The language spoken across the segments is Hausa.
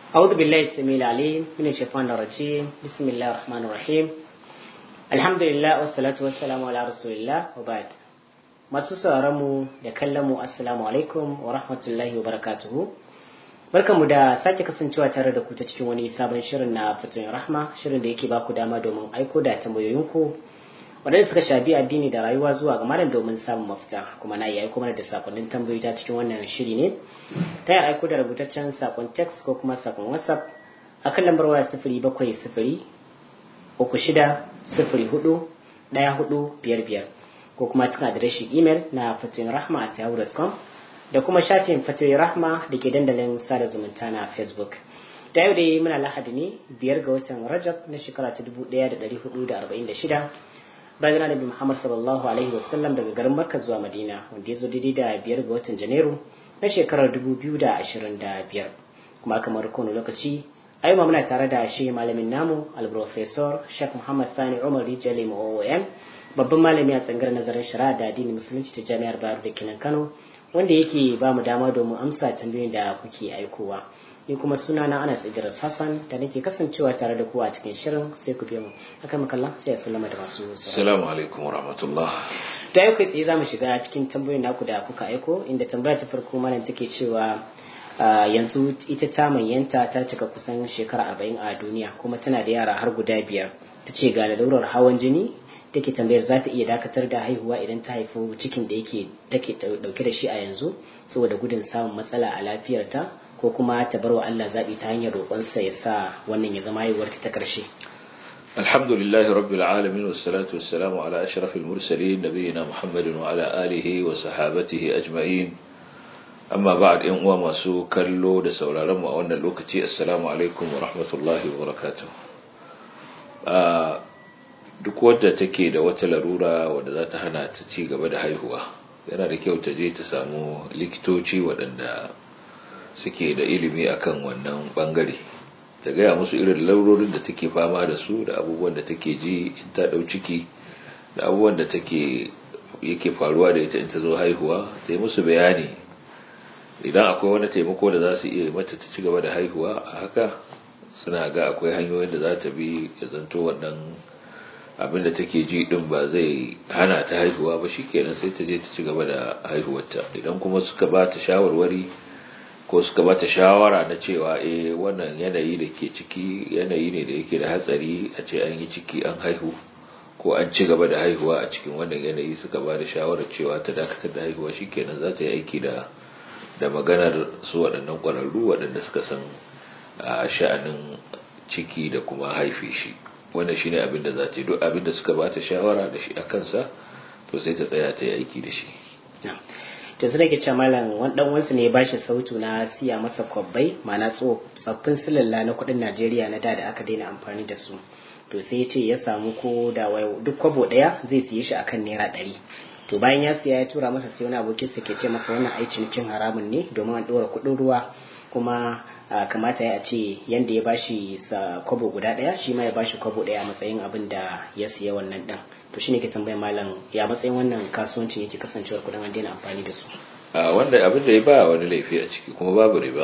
أعوذ بالله السميع العليم من الشيطان الرجيم بسم الله الرحمن الرحيم الحمد لله والصلاة والسلام على رسول الله وبعد masu mu da kallon mu assalamu alaikum wa rahmatullahi wa barakatuhu barkanmu da sake kasancewa tare da ku ta cikin wani sabon shirin na fatoyin rahma shirin da yake ba ku dama domin aiko da tambayoyinku waɗanda suka shafi addini da rayuwa zuwa ga malam domin samun mafita kuma na iya aiko mana da sakonnin tambayoyi ta cikin wannan shiri ne ta yi aiko da rubutaccen sakon text ko kuma sakon whatsapp a kan lambar waya sifiri bakwai sifiri uku shida sifiri hudu ɗaya hudu biyar biyar ko kuma cikin adireshin imel na fatoyin rahma a yahoo.com da kuma shafin fatoyin rahma da ke dandalin sada zumunta na facebook da yau dai muna lahadi ne biyar ga watan rajab na shekara ta dubu ɗaya da ɗari hudu da arba'in da shida bayan annabi Muhammad sallallahu alaihi wasallam daga garin Makka zuwa Madina wanda ya zo daidai da biyar ga watan Janairu na shekarar dubu biyu da ashirin da biyar kuma kamar kowane lokaci a yau muna tare da shi malamin namu al-professor Sheikh Muhammad Sani Umar Rijali OOM babban malami a tsangar nazarin shari'a da addinin musulunci ta Jami'ar Bayero da Kinan Kano wanda yake ba mu dama domin amsa tambayoyin da kuke aikowa. ni kuma suna na Anas Idris Hassan da nake kasancewa tare da ku a cikin shirin sai ku biyo mu haka makalla sai ya sallama da masu Assalamu alaikum wa rahmatullah da yau kai tsaye zamu shiga cikin tambayoyin naku da kuka aiko inda tambaya ta farko malam take cewa yanzu ita ta manyanta ta cika kusan shekara arba'in a duniya kuma tana da yara har guda biyar ta ce ga lalurar hawan jini take tambayar za ta iya dakatar da haihuwa idan ta haifi cikin da yake take dauke da shi a yanzu saboda gudun samun matsala a lafiyarta ko kuma ta bar wa Allah zaɓi ta hanyar roƙonsa ya sa wannan ya zama haihuwar ta ƙarshe. Alhamdulillah rabbil alamin wa salatu wa salamu ala ashrafil mursalin nabiyina Muhammadin wa ala alihi wa sahabatihi ajma'in. Amma ba'd yan uwa masu kallo da sauraron mu a wannan lokaci assalamu alaikum wa rahmatullahi wa barakatuh. duk wadda take da wata larura wadda za ta hana ta ci gaba da haihuwa yana da kyau ta je ta samu likitoci waɗanda suke da ilimi akan wannan bangare ta gaya musu irin laurorin da take fama da su da abubuwan da take ji in ta dau ciki da abubuwan da take yake faruwa da ita in ta zo haihuwa ta yi musu bayani idan akwai wani taimako da za su iya mata ta ci gaba da haihuwa a haka suna ga akwai hanyoyin da za ta bi ya zanto wannan abin da take ji din ba zai hana ta haihuwa ba shikenan sai ta je ta ci gaba da haihuwarta idan kuma suka ba ta shawarwari ko suka bata shawara na cewa eh wannan yanayi da ke ciki yanayi ne da yake da hatsari a ce an yi ciki an haihu ko an ci gaba da haihuwa a cikin wannan yanayi suka ba da shawarar cewa ta dakatar da haihuwa shikenan za ta yi aiki da da maganar su waɗannan ƙwararru waɗanda suka san a sha'anin ciki da kuma haife shi wannan shine abin da za ta yi duk abin da suka bata shawara da shi a kansa to sai ta tsaya ta yi aiki da shi to su nake ce malam wani dan wansu ne ya bashi sautu na siya masa kwabbai ma'ana tsoffin silalla na kudin Najeriya na da da aka daina amfani da su to sai ya ce ya samu ko da duk kwabo daya zai siye shi akan naira ɗari to bayan ya siya ya tura masa sai wani abokin sa ke ce masa wannan ai cinikin haramun ne domin an ɗora kuɗin ruwa kuma kamata ya ce yanda ya bashi sa kwabo guda daya shi ma ya bashi kwabo daya a matsayin abin da ya siya wannan din to shine ke tambayar malam ya matsayin wannan kasuwancin yake kasancewar kudin an daina amfani da su a wanda abin da ya ba wani laifi a ciki kuma babu riba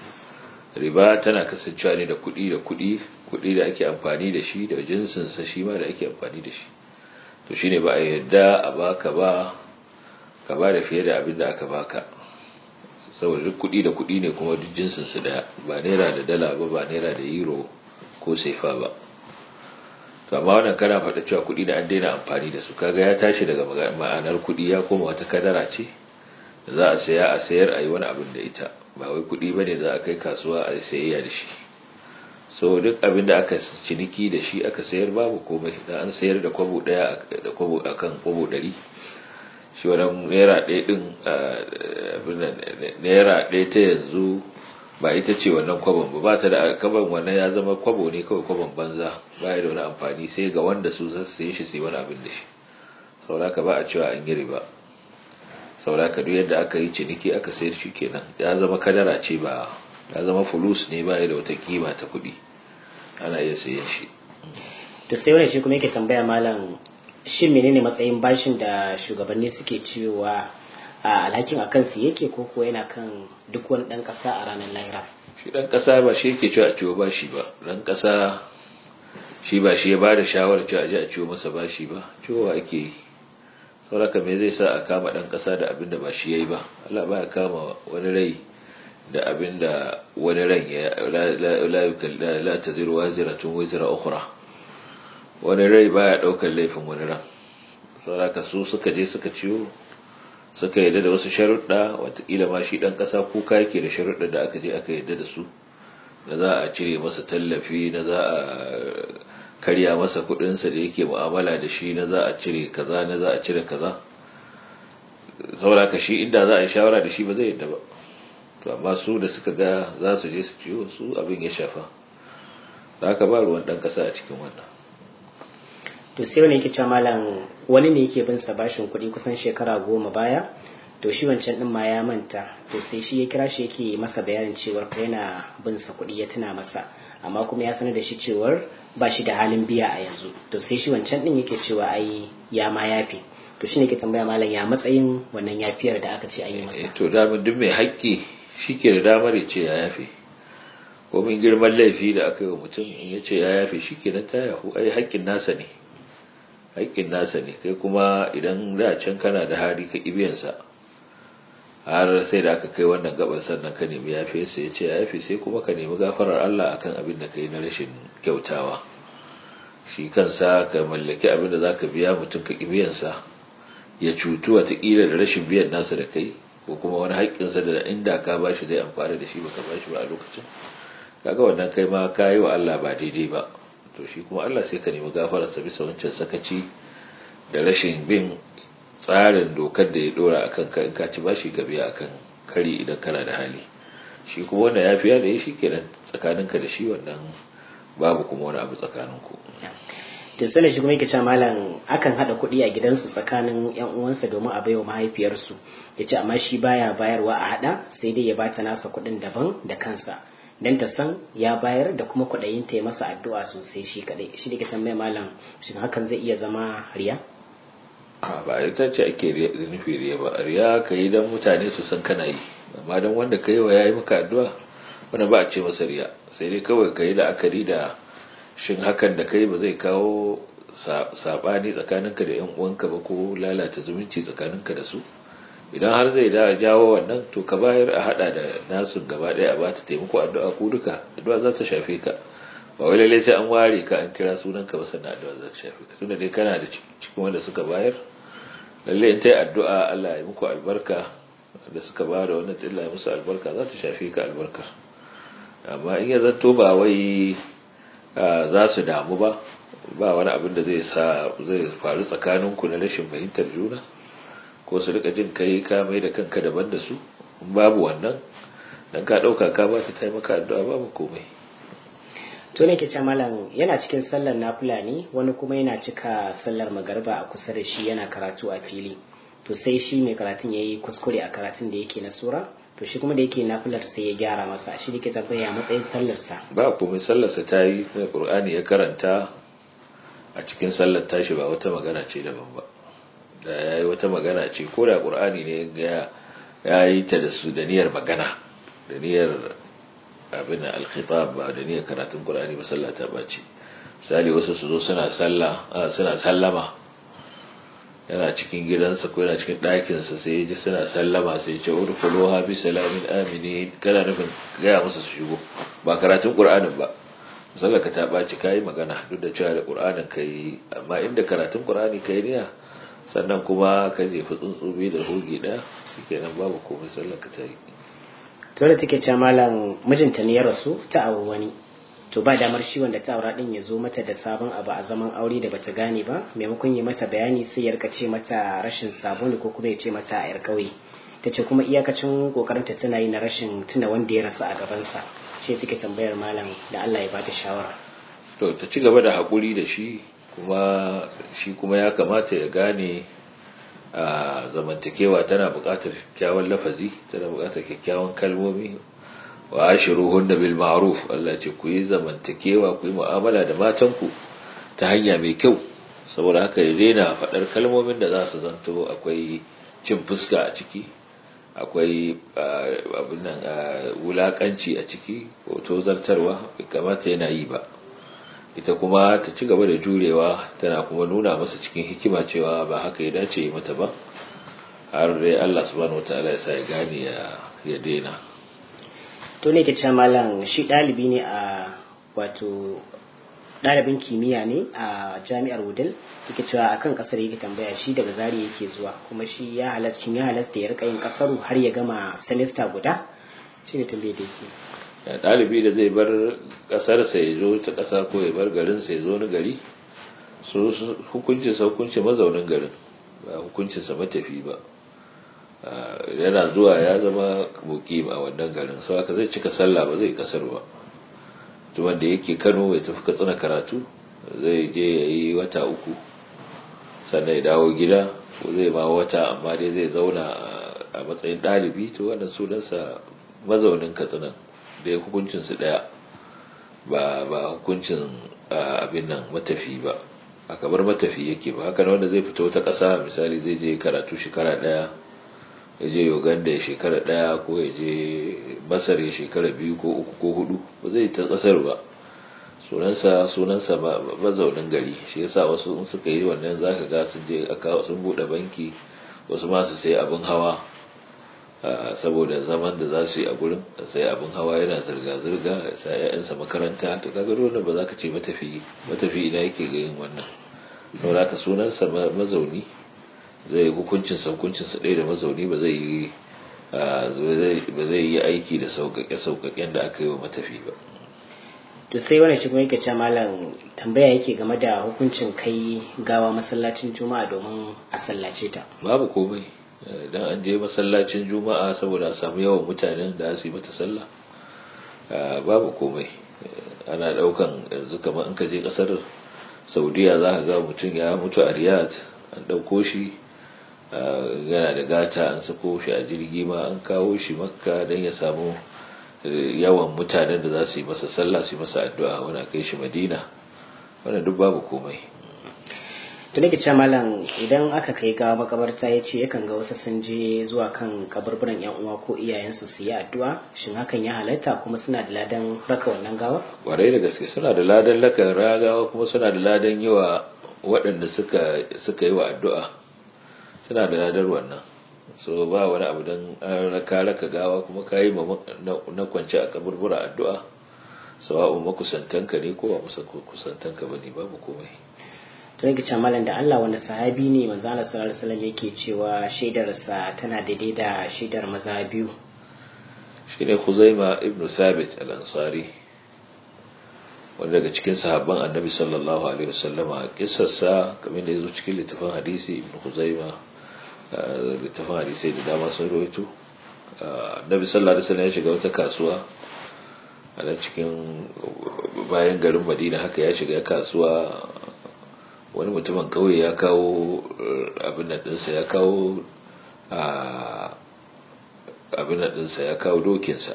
riba tana kasancewa ne da kuɗi da kuɗi kuɗi da ake amfani da shi da jinsin sa shi ma da ake amfani da shi to shine ba a yarda a baka ba ka ba da fiye da abin da aka baka saboda duk kuɗi da kuɗi ne kuma duk jinsin su daya ba naira da dala ba ba naira da euro ko sefa ba to amma wannan kana faɗa cewa kuɗi da an daina amfani da su kaga ya tashi daga ma'anar kuɗi ya koma wata kadara ce da za a saya a sayar a yi wani abin da ita ba wai kuɗi ba ne za a kai kasuwa a sayayya da shi so duk abin da aka ciniki da shi aka sayar babu komai da an sayar da kwabo ɗaya da kwabo akan kwabo ɗari shi wannan naira ɗaya ɗin naira ɗaya ta yanzu ba ita ce wannan kwabon ba ba ta da kaban wannan ya zama kwabo ne kawai kwabon banza ba ya da wani amfani sai ga wanda su za su shi sai wani abin da shi sauraka ba a cewa an yi riba sauraka duk yadda aka yi ciniki aka sayar shi kenan ya zama kadara ce ba ya zama fulus ne ba ya da wata kima ta kuɗi ana iya sayan shi to sai wani shi kuma yake tambaya malam shin menene matsayin bashin da shugabanni suke cewa a alhakin a kansu yake ko ko yana kan duk wani ɗan ƙasa a ranar lahira shi dan kasa ba shi yake cewa a ciwo bashi ba dan kasa shi ba shi ya ba da shawarar cewa a je a ciwo masa bashi ba ciwo ake yi sauraka me zai sa a kama dan kasa da abin da ba shi yayi ba Allah ba ya kama wani rai da abin da wani ran ya la la taziru waziratun wizra ukhra wani rai baya daukar laifin wani ran sauraka su suka je suka ciwo suka yadda da wasu sharuɗa watakila ma shi ɗan ƙasa kuka yake da sharuɗa da aka je aka yadda da su da za a cire masa tallafi na za a karya masa kuɗinsa da yake mu'amala da shi na za a cire kaza na za a cire kaza saboda ka shi inda za a yi shawara da shi ba zai yadda ba to amma su da suka ga za su je su ciwo su abin ya shafa da haka ba ruwan ɗan ƙasa a cikin wannan to sai wani yake cewa malam wani ne yake bin sa bashin kuɗi kusan shekara goma baya to shi wancan din ma ya manta to sai shi ya kira shi yake masa bayanin cewar ka yana bin sa kuɗi ya tuna masa amma kuma ya sanar da shi cewar ba shi da halin biya a yanzu to sai shi wancan din yake cewa ai ya ma yafe to shine ke tambaya malam ya matsayin wannan yafiyar da aka ce an yi masa to da duk mai haƙƙi shike da damar ya ce ya yafe ko min girman laifi da aka yi wa mutum in ya ce ya yafe shi kenan ta yahu ai haƙƙin nasa ne haƙƙin nasa ne kai kuma idan da can kana da hari ka ibiyansa har sai da aka kai wannan gaban sannan ka nemi yafe sai ya ce ya yafe sai kuma ka nemi gafarar Allah akan abin da kai na rashin kyautawa shi kansa ka mallaki abin da zaka biya mutum ka ibiyansa ya cutu watakila da rashin biyan nasa da kai ko kuma wani haƙƙinsa da inda ka bashi zai amfana da shi baka bashi ba a lokacin kaga wannan kai ma ka yi wa Allah ba daidai ba to shi kuma Allah sai ka nemi gafararsa bisa wancan sakaci da rashin bin tsarin dokar da ya dora akan ka in ka ci bashi ka biya akan kari idan kana da hali shi kuma wanda ya fiya da ya shi kenan tsakaninka da shi wannan babu kuma wani abu tsakaninku to sai shi kuma yake cewa malam akan hada kuɗi a gidansu tsakanin yan uwansa domin a baiwa mahaifiyarsu yace amma shi baya bayarwa a hada sai dai ya bata nasa kuɗin daban da kansa dan ta san ya bayar da kuma kwaɗayin ta yi masa addu'a sosai shi kaɗai shi da ke san mai malam shin hakan zai iya zama riya ba ita ce ake nufi riya ba riya ka yi don mutane su san kana yi amma don wanda ka yi wa ya yi maka addu'a wanda ba a ce masa riya sai dai kawai ka yi la'akari da shin hakan da kai ba zai kawo saɓani tsakaninka da yan uwanka ba ko lalata zumunci tsakaninka da su idan har zai da jawo wannan to ka bayar a hada da nasu gaba daya a ba ta taimako addu'a ku duka addu'a za ta shafe ka ba wai lalle sai an ware ka an kira sunan ka ba sannan addu'a za ta shafe ka tunda dai kana da cikin wanda suka bayar lalle in ta yi addu'a Allah ya muku albarka da suka ba da wannan Allah ya musu albarka za ta shafe ka albarkar amma in ya zanto ba wai za su damu ba ba wani abin da zai sa zai faru tsakaninku na rashin fahimtar juna ko su rika jin kai ka mai da kanka daban da su babu wannan dan ka dauka ka ba ta taimaka addu'a babu komai to ne ke ce malam yana cikin sallar nafila ne wani kuma yana cika sallar magarba a kusa da shi yana karatu a fili to sai shi mai karatun yayi kuskure a karatun da yake na sura to shi kuma da yake nafilar sai ya gyara masa shi da ke tambaya matsayin sallarsa ba komai sallarsa ta yi na qur'ani ya karanta a cikin sallar tashi ba wata magana ce daban ba da ya yi wata magana ce ko da ƙur'ani ne ya yi ta da su da niyyar magana da niyyar abin alkhitab ba da niyyar karatun ƙur'ani ba sallah ta bace misali wasu su zo suna sallah suna sallama yana cikin gidansa ko yana cikin ɗakinsa sai ya ji suna sallama sai ya ce urfuluha bi salamin amini kana nufin gaya musu su shigo ba karatun ƙur'anin ba sallar ka ta ɓaci kayi magana duk da cewa da ƙur'anin ka yi amma inda karatun ƙur'ani ka yi niyya sannan kuma ka jefa tsuntsubi da hoge ɗaya kenan babu komai sallar ka ta yi to da take cewa malam mijinta ne ya rasu ta auri wani to ba damar shi wanda ta aura din ya zo mata da sabon abu a zaman aure da bata gane ba maimakon yi mata bayani sai ya rika ce mata rashin sabon ko kuma ya ce mata a yar kauye ta ce kuma iyakacin kokarinta tana yi na rashin tuna wanda ya rasu a gabansa shi suke tambayar malam da Allah ya bata shawara to ta ci gaba da haƙuri da shi kuma shi kuma ya kamata ya gane a zamantakewa tana buƙatar kyakkyawan lafazi tana buƙatar kyakkyawan kalmomi wa ashiruhunna bil ma'ruf Allah ce ku yi zamantakewa ku yi mu'amala da matanku ta hanya mai kyau saboda haka ya daina faɗar kalmomin da za su zanto akwai cin fuska a ciki akwai abin nan wulakanci a ciki ko tozartarwa bai kamata yana yi ba ita kuma ta ci gaba da jurewa tana kuma nuna masa cikin hikima cewa ba haka ya dace yi mata ba har dai Allah subhanahu wataala ya sa ya gane ya daina to ne ke cewa malam shi ɗalibi ne a wato ɗalibin kimiyya ne a jami'ar wudil yake cewa akan kasar yake tambaya shi daga zari yake zuwa kuma shi ya halarci ya halasta ya rika yin kasaru har ya gama semester guda shi ne tambaye da yake ɗalibi da zai bar ƙasarsa ya zo ta ƙasa ko ya bar garinsa ya zo wani gari su hukuncinsa hukuncin mazaunin garin ba hukuncinsa matafi ba yana zuwa ya zama mukim a wannan garin sau haka zai cika sallah ba zai kasar ba tuban da yake kano ya tafi katsina karatu zai je ya yi wata uku sannan ya dawo gida ko zai ma wata amma dai zai zauna a matsayin ɗalibi to wannan sunansa mazaunin katsina da ya hukuncinsu ɗaya ba ba hukuncin abin nan matafi ba a kamar matafi yake ba haka wanda zai fito ta ƙasa misali zai je karatu shekara ɗaya ya je uganda ya shekara ɗaya ko ya je masar ya shekara biyu ko uku ko hudu ba zai ta ƙasar ba sunansa sunansa mazaunin gari shi yasa wasu in suka yi wannan zaka ga sun je aka sun bude banki wasu ma su sai abin hawa saboda zaman da za su yi a gurin sai abin hawa yana zirga-zirga sa ‘ya'yansa makaranta to kaga wannan ba za ka ce matafi matafi ina yake ga yin wannan saboda ka sunansa mazauni zai yi hukuncinsa hukuncinsa ɗaya da mazauni ba zai yi ba zai yi aiki da sauƙaƙe-sauƙaƙen da aka yi wa matafi ba to sai wani shi kuma yake ce malam tambaya yake game da hukuncin kai gawa masallacin juma'a domin a sallace ta babu komai dan an je masallacin juma'a saboda a samu yawan mutanen da su yi mata sallah babu komai ana daukan yanzu kamar in ka je kasar saudiya za ka ga mutum ya mutu a riyadh an dauko shi yana da gata an sako shi a jirgi ma an kawo shi makka don ya samu yawan mutanen da za su yi masa sallah su yi masa addu'a wani kai shi madina wannan duk babu komai da nake cewa malam idan aka kai gawa makabarta ya ce yakan ga wasu sun je zuwa kan kaburburan yan uwa ko iyayensu su yi addu'a shin hakan ya halatta kuma suna da ladan raka wannan gawa kwarai da gaske suna da ladan laka ragawa kuma suna da ladan yi wa waɗanda suka suka yi wa addu'a suna da ladar wannan so ba wani abu don an raka raka gawa kuma ka yi na kwance a kaburbura addu'a sawa'un makusantanka ne ko ba kusantanka ba ne babu komai to yake ce malam da Allah wanda sahabi ne manzo Allah sallallahu alaihi wasallam yake cewa shaidarsa tana daidai da shaidar maza biyu shine Khuzaima ibn Thabit al-Ansari wanda daga cikin sahabban Annabi sallallahu alaihi wasallama kissarsa kamar da yazo cikin littafin hadisi ibn Khuzaima littafin hadisi da dama sun rawaito Annabi sallallahu alaihi wasallam ya shiga wata kasuwa a cikin bayan garin Madina haka ya shiga kasuwa wani mutumin kawai ya kawo abin ɗinsa ya kawo abin ɗinsa ya kawo dokinsa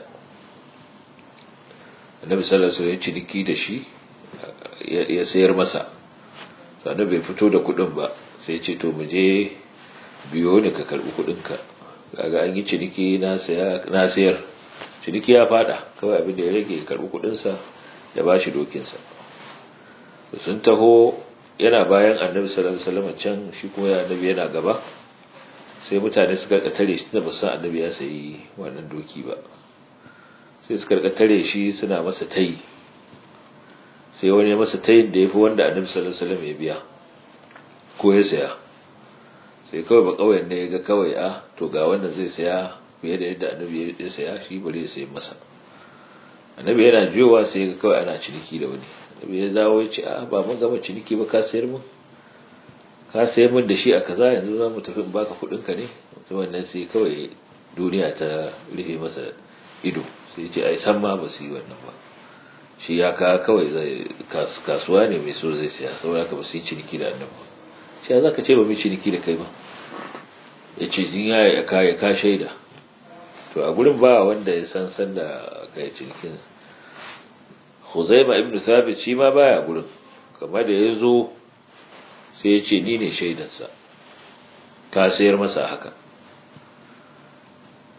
annabi sallallahu alaihi ya ciniki da shi ya sayar masa sannan bai fito da kuɗin ba sai ce to mu je biyo ne ka karɓi kuɗinka kaga an yi ciniki na sayar ciniki ya fada kawai abin da ya rage ya karɓi kuɗinsa ya ba shi dokinsa sun taho yana bayan annabi sallallahu alaihi wasallam can shi kuma ya annabi yana gaba sai mutane suka tare shi ba san annabi ya sayi wannan doki ba sai suka tare shi suna masa tayi sai wani ya masa tayin da yafi wanda annabi sallallahu alaihi wasallam ya biya ko ya saya sai kawai ba kauyen ne ya ga kawai a to ga wannan zai saya fiye da yadda annabi ya saya shi bari ya sayi masa annabi yana jiyowa sai ya ga kawai ana ciniki da wani ya dawo ya ce a ba mun gama ciniki ba ka sayar mun ka sayar mun da shi a kaza yanzu za mu tafi in baka kuɗin ka ne mutum wannan sai kawai duniya ta rufe masa ido sai ce ai san ma ba su yi wannan ba shi ya ka kawai zai kasuwa ne mai so zai siya saboda ka ba su yi ciniki da annabi shi ya zaka ce ba mai ciniki da kai ba ya ce jin ya ka ya ka shaida to a gurin ba wanda ya san san da kai cinikin Huzaima ibn Thabit shi ma baya gurin kamar da ya zo sai ya ce ni ne shaidansa ka sayar masa haka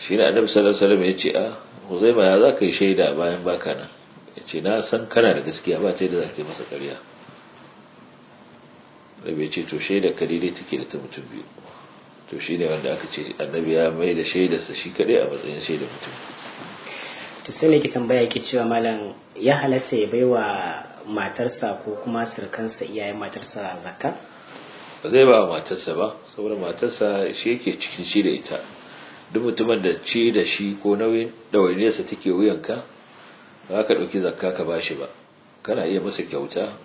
shi ne annabi sallallahu alaihi wasallam ya ce a huzaima ya za ka yi shaida bayan baka nan ya ce na san kana da gaskiya ba ce da za ka yi masa ƙarya rabi ya ce to shaida ka daidai take da ta mutum biyu to shi ne wanda aka ce annabi ya mai da shaidarsa shi kaɗai a matsayin shaida mutum to sai ne ki tambaya yake cewa malam ya halatta ya baiwa matarsa ko kuma sirkansa iyayen matarsa zakka ba zai ba matarsa ba saboda matarsa shi yake cikin shi da ita duk mutumin da ci da shi ko nauyin ɗawainiyarsa take wuyanka ba ka ɗauki zakka ka ba shi ba kana iya masa kyauta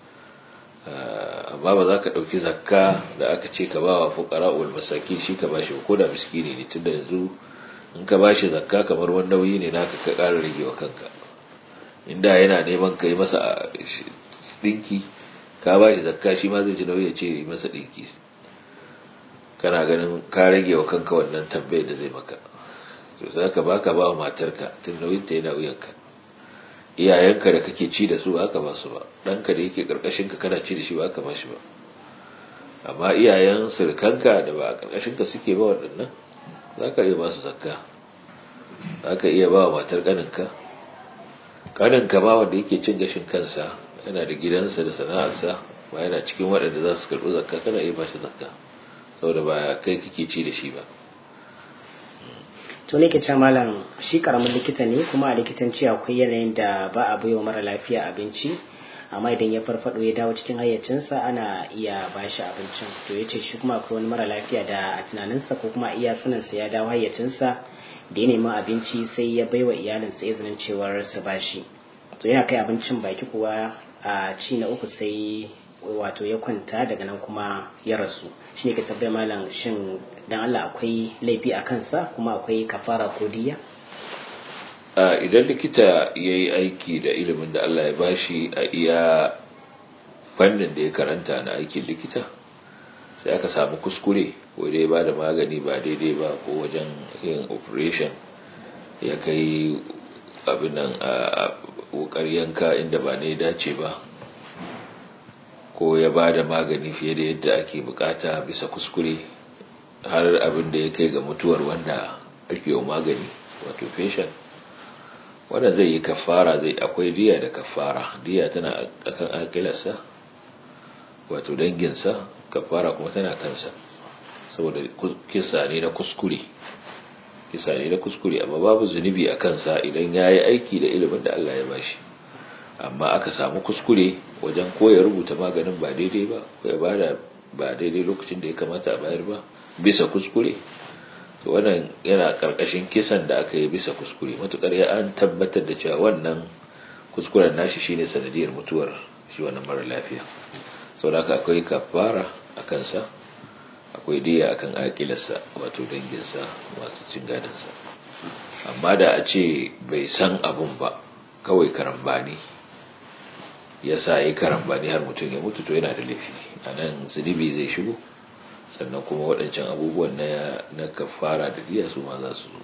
amma ba za ka ɗauki zakka da aka ce ka ba wa fukara ul masaki shi ka ba shi ko da miskini ne tunda yanzu in ka ba shi zakka kamar wani nauyi ne naka ka ƙara rage wa kanka inda yana neman ka yi masa ɗinki ka ba shi zakka shi ma zai ji nauyi ya ce yi masa ɗinki kana ganin ka rage wa kanka wannan tambayar da zai maka to za ka ba ka ba wa matarka tun nauyin ta yana wuyanka iyayenka da kake ci da su ba ka ba su ba ɗanka da yake ƙarƙashin ka kana ci da shi ba ka ba shi ba amma iyayen sirkanka da ba a ƙarƙashin ka suke ba waɗannan za ka iya ba su zakka za ka iya ba wa matar ƙaninka ƙaninka ma wanda yake cin gashin kansa yana da gidansa da sana'arsa ba yana cikin waɗanda za su karɓi zakka kana iya ba shi zakka saboda ba kai kake ci da shi ba to ne ke malam shi karamin likita ne kuma a likitanci akwai yanayin da ba a baiwa mara lafiya abinci amma idan ya farfado ya dawo cikin hayyacinsa ana iya ba shi abincin to ya ce shi kuma akwai wani mara lafiya da a tunaninsa ko kuma iya saninsa ya dawo hayyacinsa da ya nemi abinci sai ya baiwa iyalinsa izinin cewar su ba shi to yana kai abincin baki kuwa a ci na uku sai wato ya kwanta daga nan kuma ya rasu shi ne ka tabbaya malam shin dan Allah akwai laifi a kansa kuma akwai kafara ko diya idan likita ya yi aiki da ilimin da Allah ya bashi a iya fannin da ya karanta na aikin likita sai aka samu kuskure ko dai ba da magani ba daidai ba ko wajen yin operation ya kai abin nan a wukar yanka inda ba ne dace ba ko ya ba da magani fiye da yadda ake bukata bisa kuskure har abin da ya kai ga mutuwar wanda ake yi magani wato patient wanda zai yi kafara zai akwai diya da kafara diya tana akan akilarsa wato danginsa kafara kuma tana kansa saboda kisa ne na kuskure kisa ne na kuskure amma babu zunubi a kansa idan ya yi aiki da ilimin da Allah ya bashi amma aka samu kuskure wajen ko ya rubuta maganin ba daidai ba ko ya bada ba daidai lokacin da ya kamata a bayar ba bisa kuskure to wannan yana karkashin kisan da aka yi bisa kuskure matukar ya an tabbatar da cewa wannan kuskuren nashi shine sanadiyar mutuwar shi wannan mara lafiya saboda haka akwai kafara a kansa akwai diya akan akilarsa wato danginsa masu cin gadansa amma da a ce bai san abun ba kawai karambani ya sa yi karambani har mutum ya mutu to yana da laifi a nan zunubi zai shigo sannan kuma waɗancan abubuwan na na kafara da diya su ma za su zo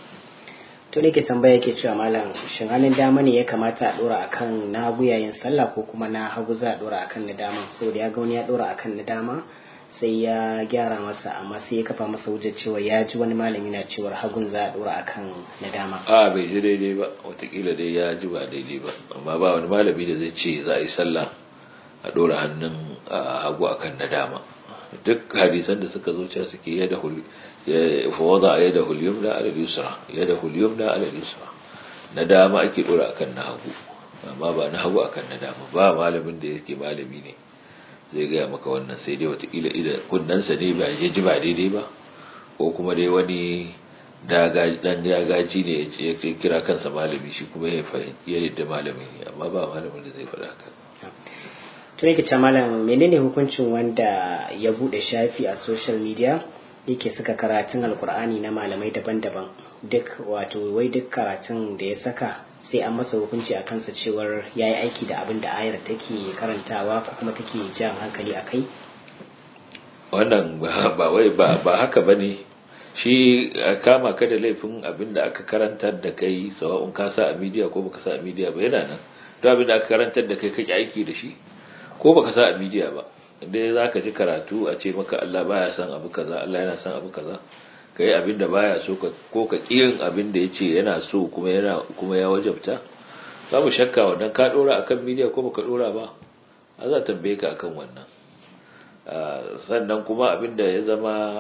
to ne ke tambaya yake cewa malam shin hannun dama ne ya kamata a dora akan na hagu yayin sallah ko kuma na hagu za a dora akan na dama saboda ya ga wani ya dora akan na dama sai ya gyara masa amma sai ya kafa masa wujar cewa ya ji wani malami na cewar hagun za a dora akan na dama a bai ji daidai ba watakila dai ya ji ba daidai ba amma ba wani malami da zai ce za a yi sallah a dora hannun hagu akan na dama duk hadisan da suka zo cewa suke yada hul fa wada yada hul yumna ala yusra yada hul yumna ala yusra na dama ake dora akan na hagu amma ba na hagu akan na dama ba malamin da yake malami ne zai gaya maka wannan sai dai watakila ida kunnansa ne ba ya ji ba daidai ba ko kuma dai wani dan dagaji ne ya kira kansa malami shi kuma ya fahimci ya yadda malami ne amma ba malamin da zai faɗa haka tun yake ce malam menene hukuncin wanda ya bude shafi a social media yake saka karatun alkur'ani na malamai daban-daban duk wato wai duk karatun da ya saka sai an masa hukunci a kansa cewar ya yi aiki da abin da ayar take karantawa ko kuma take jan hankali a kai wannan ba wai ba haka ba ne shi kama ka da laifin abin da aka karantar da kai sawa'un ka sa a midiya ko baka sa a midiya ba yana nan don abin da aka karantar da kai kake aiki da shi ko baka sa a midiya ba inda za ka ji karatu a ce maka Allah baya san abu kaza Allah yana san abu kaza ka yi abin da baya so ko ka ƙiyin abin da ya ce yana so kuma yana kuma ya wajabta babu shakka wannan ka ɗora akan midiya ko baka ɗora ba a za tambaye ka akan wannan sannan kuma abin da ya zama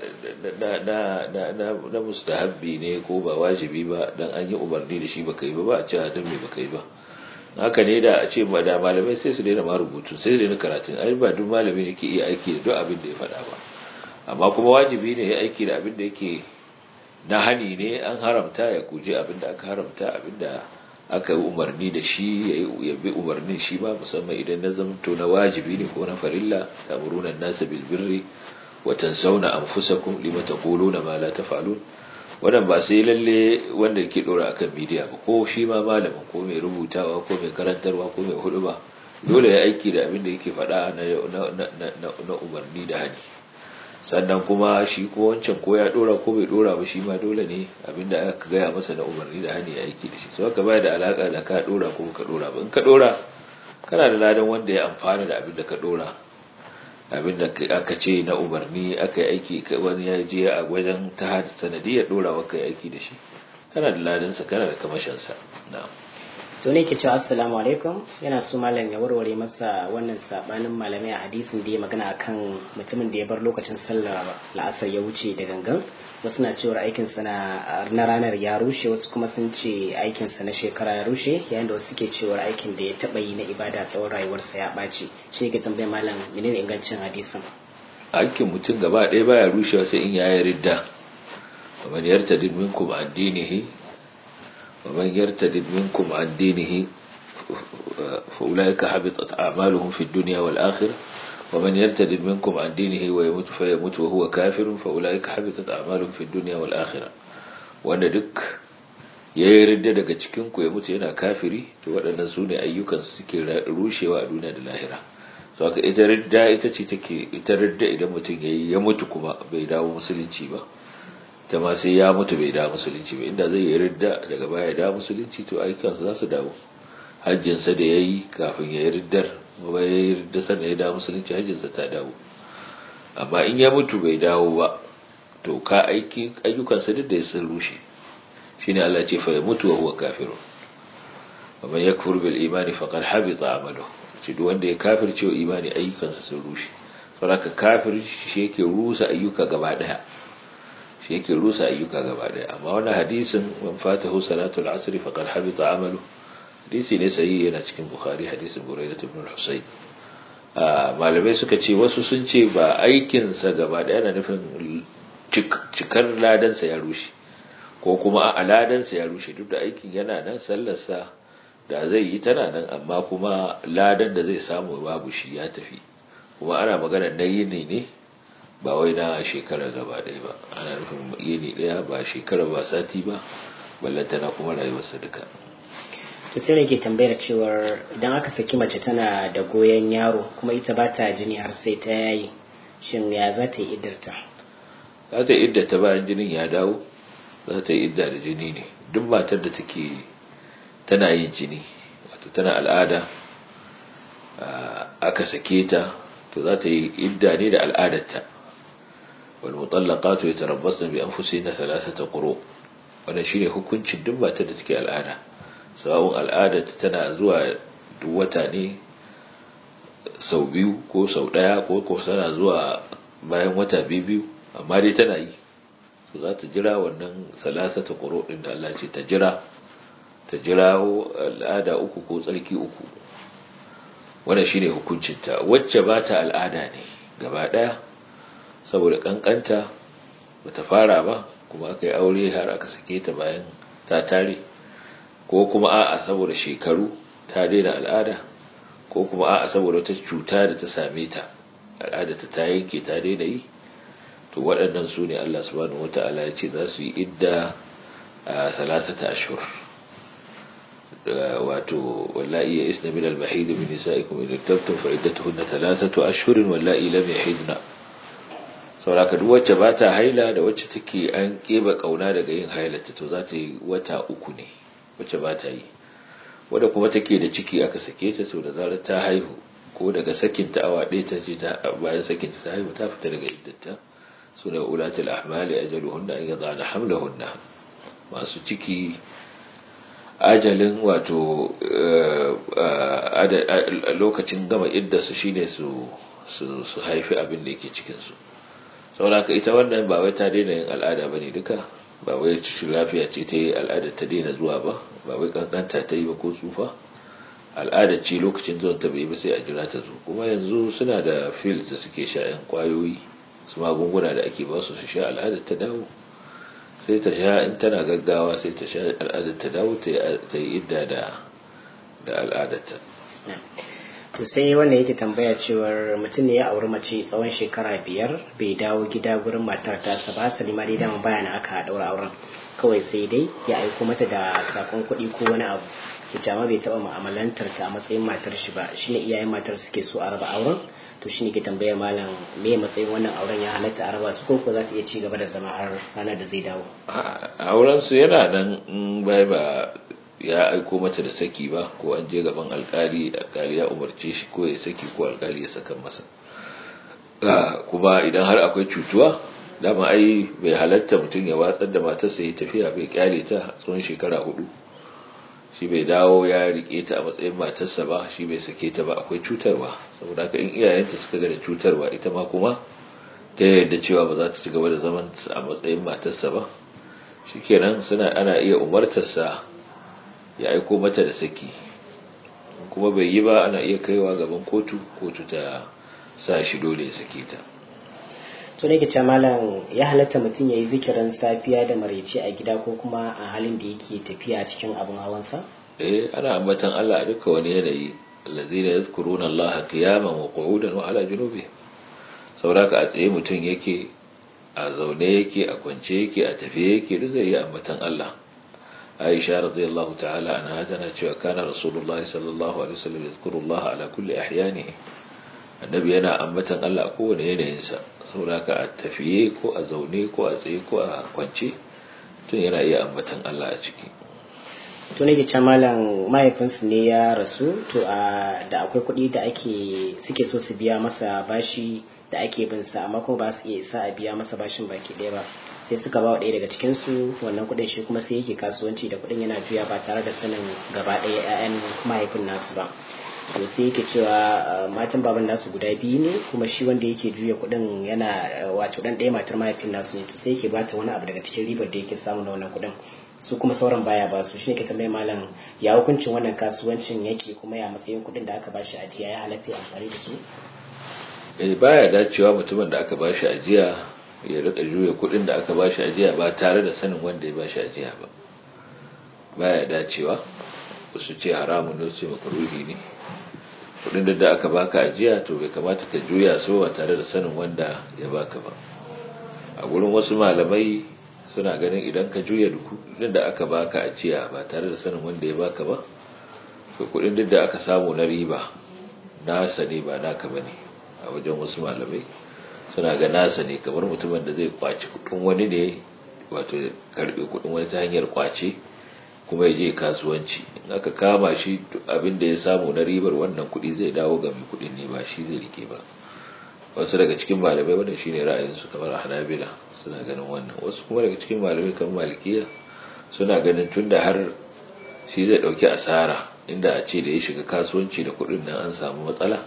na mustahabbi ne ko ba wajibi ba dan an yi umarni da shi baka yi ba ba a ce dan me baka yi ba haka ne da a ce ma da malamai sai su daina ma rubutu sai su daina karatun ai ba duk malami ne ke iya aiki da duk abin da ya faɗa ba amma kuma wajibi ne ya aiki da abin da yake na hani ne an haramta ya guje abin da aka haramta abin da aka yi umarni da shi ya bi umarnin shi ba musamman idan na zamto na wajibi ne ko na farilla tamuruna nasa bil birri wa tansawna anfusakum lima taquluna ma la taf'alun wannan ba sai lalle wanda yake dora akan media ba ko shi ma malamin ko mai rubutawa ko mai karantarwa ko mai hudu ba dole ya aiki da abin da yake faɗa na umarni da hani sannan kuma shi ko wancan ko ya dora ko bai dora ba shi ma dole ne abinda aka gaya masa na umarni da hani ya aiki da shi so haka bai da alaka da ka dora ko ka dora ba in ka dora kana da ladan wanda ya amfana da abin da ka dora abin da aka ce na umarni aka yi aiki wani ya je a wajen ta sanadiyar dora ka yi aiki da shi kana da ladansa kana da kamashinsa na'am to ne ke cewa assalamu alaikum yana so malam ya warware masa wannan sabanin malamai a hadisin da ya magana akan mutumin da ya bar lokacin sallar la'asar ya wuce da gangan wasu na cewar aikin sa na ranar ya rushe wasu kuma sun ce aikin sa na shekara ya rushe yayin da wasu suke cewar aikin da ya taba yi na ibada tsawon rayuwarsa ya ɓaci shi ke tambayar malam menene ingancin hadisin aikin mutum gaba ɗaya baya rushewa sai in yayi ridda ومن يرتد منكم عن دينه ومن يرتد منكم عن دينه فأولئك حبطت أعمالهم في الدنيا والآخرة ومن يرتد منكم عن دينه ويموت فيموت وهو كافر فأولئك حبطت أعمالهم في الدنيا والآخرة wanda duk ya yi ridda daga cikinku ya mutu yana kafiri to waɗannan su ne ayyukansu suke rushewa a duniya da lahira sau ka ita ridda ita ce take ita ridda idan mutum ya yi ya mutu kuma bai dawo musulunci ba ta ma sai ya mutu bai dawo musulunci ba inda zai yi ridda daga baya ya dawo musulunci to ayyukansa za su dawo hajjinsa da ya yi kafin ya yi riddar ba ya yi ridda sannan ya dawo musulunci hajjinsa ta dawo amma in ya mutu bai dawo ba to ka aiki ayyukansa duk da ya sun rushe shine Allah ce fa ya mutu wa huwa kafirun wa man yakfur bil imani faqad habita amalu shi duk wanda ya kafirce wa imani ayyukansa sun rushe saboda kafir shi yake rusa ayyuka gaba daya shi yake rusa ayyuka gaba daya amma wannan hadisin man fatahu salatul asr faqad habita amalu hadisi ne sahihi yana cikin bukhari hadisin buraidah ibn al-husayn malamai suka ce wasu sun ce ba aikinsa gaba daya na nufin cikar ladansa ya rushe ko kuma a ladansa ya rushe duk da aikin yana nan sallarsa da zai yi tana nan amma kuma ladan da zai samu babu shi ya tafi kuma ana magana na yini ne ba wai na shekara gaba ɗaya ba ana nufin yini ɗaya ba shekara ba sati ba ballantana kuma rayuwarsa duka to sai ne ke tambayar cewar idan aka saki mace tana da goyon yaro kuma ita ba ta jini har sai ta yayi shin ya za ta yi iddarta za ta yi iddata bayan jinin ya dawo za ta yi idda da jini ne duk matar da take tana yin jini wato tana al'ada aka sake ta to za ta yi idda ne da al'adarta wal mutallaqatu yatarabbasna bi anfusihinna thalathata quru wannan shine hukuncin duk matar da take al'ada sawun al'adarta tana zuwa duk wata ne sau biyu ko sau daya ko ko tana zuwa bayan wata biyu amma dai tana yi to za ta jira wannan salasata quru din da Allah ce ta jira ta jira al'ada uku ko tsarki uku wannan shine hukuncinta wacce ba ta al'ada ne gaba daya saboda kankanta bata fara ba kuma aka yi aure har aka sake ta bayan ta tare ko kuma a'a saboda shekaru ta daina al'ada ko kuma a'a saboda wata cuta da ta same ta al'ada ta yanke ta daina yi to waɗannan su ne Allah subhanahu wata'ala ya ce za su yi idda a salatata ashur wato wallahi ya isna min al-mahid min nisa'ikum in irtabtum fa iddatuhunna thalathatu ashhurin wallahi lam yahidna sauraka duk wacce ba ta haila da wacce take an keba kauna daga yin hailata to za ta yi wata uku ne wacce ba ta yi wadda kuma take da ciki aka sake ta to da zarar ta haihu ko daga sakin ta awa ɗaya ta ce bayan sakin ta haihu ta fita daga iddata sune ulatul ahmali ajaluhunna an yadana hamlahunna masu ciki ajalin wato lokacin gama iddarsu shine su su haifi abin da yake cikinsu sauraka ita wannan ba wai ta daina yin al'ada ba ne duka ba wai cikin lafiya ce ta yi al'ada ta daina zuwa ba ba wai kankanta ta yi ba ko tsufa al'ada ce lokacin zuwan ta bai ba sai a jira ta zo kuma yanzu suna da fields da suke sha yan kwayoyi su magunguna da ake ba su su sha al'ada ta dawo sai ta sha in tana gaggawa sai ta sha al'adar ta dawo ta yi idda da da al'adarta to sai wanda yake tambaya cewar mutum ne ya auri mace tsawon shekara biyar bai dawo gida gurin matar tasa ba asali ma dai dama baya na aka daura auren kawai sai dai ya aiko mata da sakon kuɗi ko wani abu ita ma bai taɓa mu'amalantar ta a matsayin matar shi ba shine iyayen matar suke so a raba auren to shine ke tambayar malam me matsayin wannan auren ya halatta a raba su ko ko za ta iya ci gaba da zama har ranar da zai dawo auren su yana nan in bai ba ya aiko mata da saki ba ko an je gaban alkali alkali ya umarce shi ko ya saki ko alkali ya saka masa kuma idan har akwai cutuwa dama ai bai halatta mutum ya watsar da matarsa ya tafiya bai kyale ta tsawon shekara hudu shi bai dawo ya rike ta a matsayin matarsa ba shi bai sake ta ba akwai cutarwa saboda haka in iyayenta suka ga da cutarwa ita ma kuma ta yadda cewa ba za ta ci gaba da zaman a matsayin matarsa ba shikenan suna ana iya umartarsa ya aiko mata da saki kuma bai yi ba ana iya kaiwa gaban kotu kotu ta sa shi dole ya sake ta to ne ce malam ya halatta mutum ya yi zikirin safiya da maraice a gida ko kuma a halin da yake tafiya cikin abin hawansa eh ana ambatan Allah a duka wani yanayi allazina yazkuruna Allah qiyaman wa qu'udan wa ala junubihim sauraka a tsaye mutum yake a zaune yake a kwance yake a tafiye yake duk zai yi ambatan Allah Aisha radiyallahu ta'ala anha tana cewa kana Rasulullah sallallahu alaihi wasallam yazkuru Allah ala kulli ahyanihi annabi yana ambatan Allah a kowane yanayinsa saboda a tafiye ko a zaune ko a tsaye ko a kwance tun yana iya ambatan Allah a ciki to ne ce malam mahaifinsu ne ya rasu to a da akwai kuɗi da ake suke so su biya masa bashi da ake bin sa amma kuma ba su iya isa a biya masa bashin baki ɗaya ba sai suka ba wa ɗaya daga cikin su wannan kuɗin shi kuma sai yake kasuwanci da kuɗin yana juya ba tare da sanin gaba ɗaya 'ya'yan mahaifin nasu ba to sai yake cewa matan baban nasu guda biyu ne kuma shi wanda yake juya kuɗin yana wato dan ɗaya matar mahaifin nasu ne to sai yake bata wani abu daga cikin ribar da yake samu na wannan kuɗin su kuma sauran baya ba su shine ke tambaye malam ya hukuncin wannan kasuwancin yake kuma ya matsayin kuɗin da aka bashi ajiya ya halatta ya amfani da su eh baya dacewa mutumin da aka bashi ajiya ya rika juya kuɗin da aka bashi ajiya ba tare da sanin wanda ya bashi ajiya ba baya dacewa wasu ce haramun ne su ce makaruhi ne kudin da aka baka ajiya to bai kamata ka juya su ba tare da sanin wanda ya baka ba a gurin wasu malamai suna ganin idan ka juya kudin da aka baka ajiya ba tare da sanin wanda ya baka ba to kudin da aka samu na riba nasa ne ba naka bane a wajen wasu malamai suna ga nasa ne kamar mutumin da zai kwaci kudin wani ne wato karbe kudin wani ta hanyar kwace kuma ya je kasuwanci in aka kama shi abin da ya samu na ribar wannan kuɗi zai dawo ga mai kuɗin ne ba shi zai rike ba wasu daga cikin malamai wannan shine ra'ayinsu kamar hanabila suna ganin wannan wasu kuma daga cikin malamai kamar malikiya suna ganin tunda har shi zai ɗauki asara inda a ce da ya shiga kasuwanci da kuɗin nan an samu matsala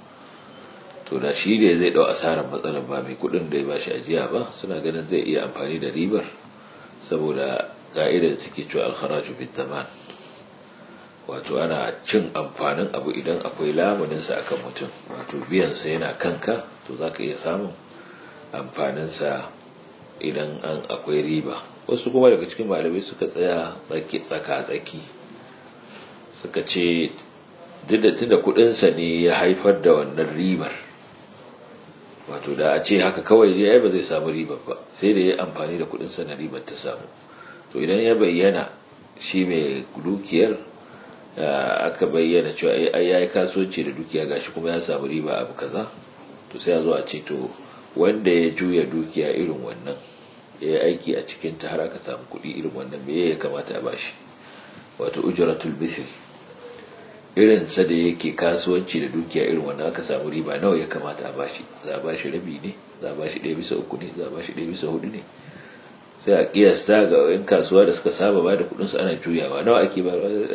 to da shi ne zai ɗau asarar matsalar ba mai kuɗin da ya ba shi ajiya ba suna ganin zai iya amfani da ribar saboda ka'ida da take cewa alkharaju bit taman wato ana cin amfanin abu idan akwai lamunin sa akan mutum wato biyan sa yana kanka to zaka iya samun amfanin sa idan an akwai riba wasu kuma daga cikin malamai suka tsaya tsaki tsaka tsaki suka ce tunda kudin sa ne ya haifar da wannan ribar wato da a ce haka kawai ya ba zai samu ribar ba sai da ya amfani da kudin sa na ribar ta samu to idan ya bayyana shi mai dukiyar aka bayyana cewa ai yayi kasuwanci da dukiya gashi kuma ya samu riba abu kaza to sai ya zo a ce to wanda ya juya dukiya irin wannan ya yi aiki a cikin ta har aka samu kuɗi irin wannan me ya kamata a bashi wato ujratul bishr irin sa da yake kasuwanci da dukiya irin wannan aka samu riba nawa ya kamata a bashi za a bashi rabi ne za a bashi ɗaya bisa uku ne za a bashi ɗaya bisa hudu ne sai a kiyasta ga yan kasuwa da suka saba ba da kuɗin su ana juyawa nawa ake ba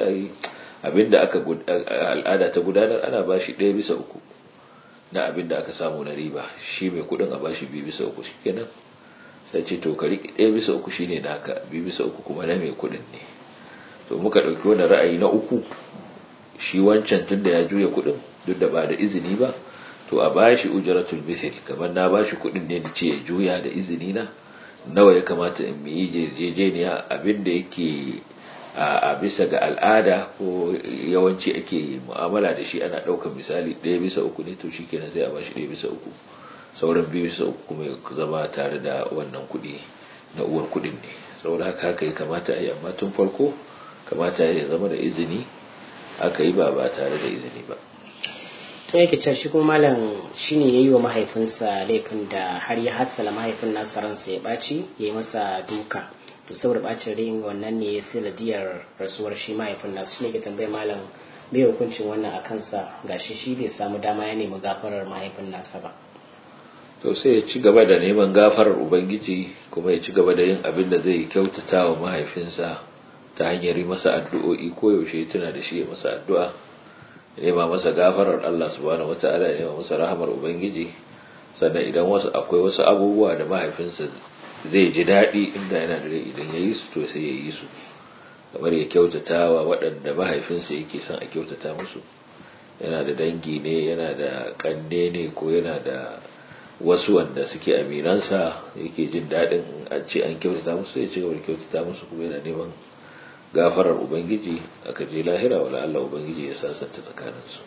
abinda aka al'ada ta gudanar ana bashi ɗaya bisa uku na abinda aka samu na riba shi mai kuɗin a bashi biyu bisa uku shikenan sai ce to ka riƙe ɗaya bisa uku shine naka biyu bisa uku kuma na mai kuɗin ne to muka ɗauki wani ra'ayi na uku shi wancan tun da ya juya kuɗin duk da ba da izini ba to a bashi ujratul misl kamar na bashi kuɗin ne da ce ya juya da izini na nawa ya kamata in yi jejeniya abin da yake a bisa ga al'ada ko yawanci ake mu'amala da shi ana ɗaukar misali ɗaya bisa uku ne to shikenan sai a bashi ɗaya bisa uku sauran biyu bisa uku kuma ya zama tare da wannan kuɗi na uwar kuɗin ne saboda haka haka ya kamata a yi amma tun farko kamata ya zama da izini aka yi ba ba tare da izini ba to yake cewa shi kuma malam shine yayi wa mahaifinsa laifin da har ya hassala mahaifin nasa ransa ya ɓaci ya yi masa duka to saboda bacin rin wannan ne ya sanadiyar rasuwar shi mahaifin nasu ne ke tambaye malam bai hukuncin wannan a kansa gashi shi bai samu dama ya nemi gafarar mahaifin nasa ba to sai ya ci gaba da neman gafarar ubangiji kuma ya ci gaba da yin abin da zai kyautata wa mahaifinsa ta hanyar yi masa addu'o'i ko yaushe tuna da shi ya masa addu'a ya nema masa gafarar Allah subhanahu wata'ala ya nema masa rahamar ubangiji sannan idan wasu akwai wasu abubuwa da mahaifinsa zai ji daɗi inda yana da rai idan ya yi su to sai ya yi su kamar ya kyautata wa waɗanda mahaifinsa yake son a kyautata musu yana da dangi ne yana da ƙanne ne ko yana da wasu wanda suke aminansa yake jin daɗin an ce an kyautata musu ya ci gaba da kyautata musu kuma yana neman gafarar ubangiji aka je lahira wala Allah ubangiji ya sasanta tsakaninsu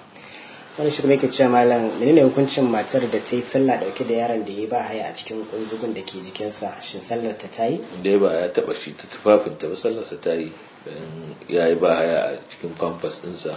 wani shi kuma yake cewa malam menene hukuncin matar da ta yi sallah dauke da yaron da ya ba haya a cikin kunzugun da ke jikinsa shin sallar ta ta yi dai ba ya taba shi ta tufafin ta ba sallarsa ta yi dan ya yi ba haya a cikin pampas ɗinsa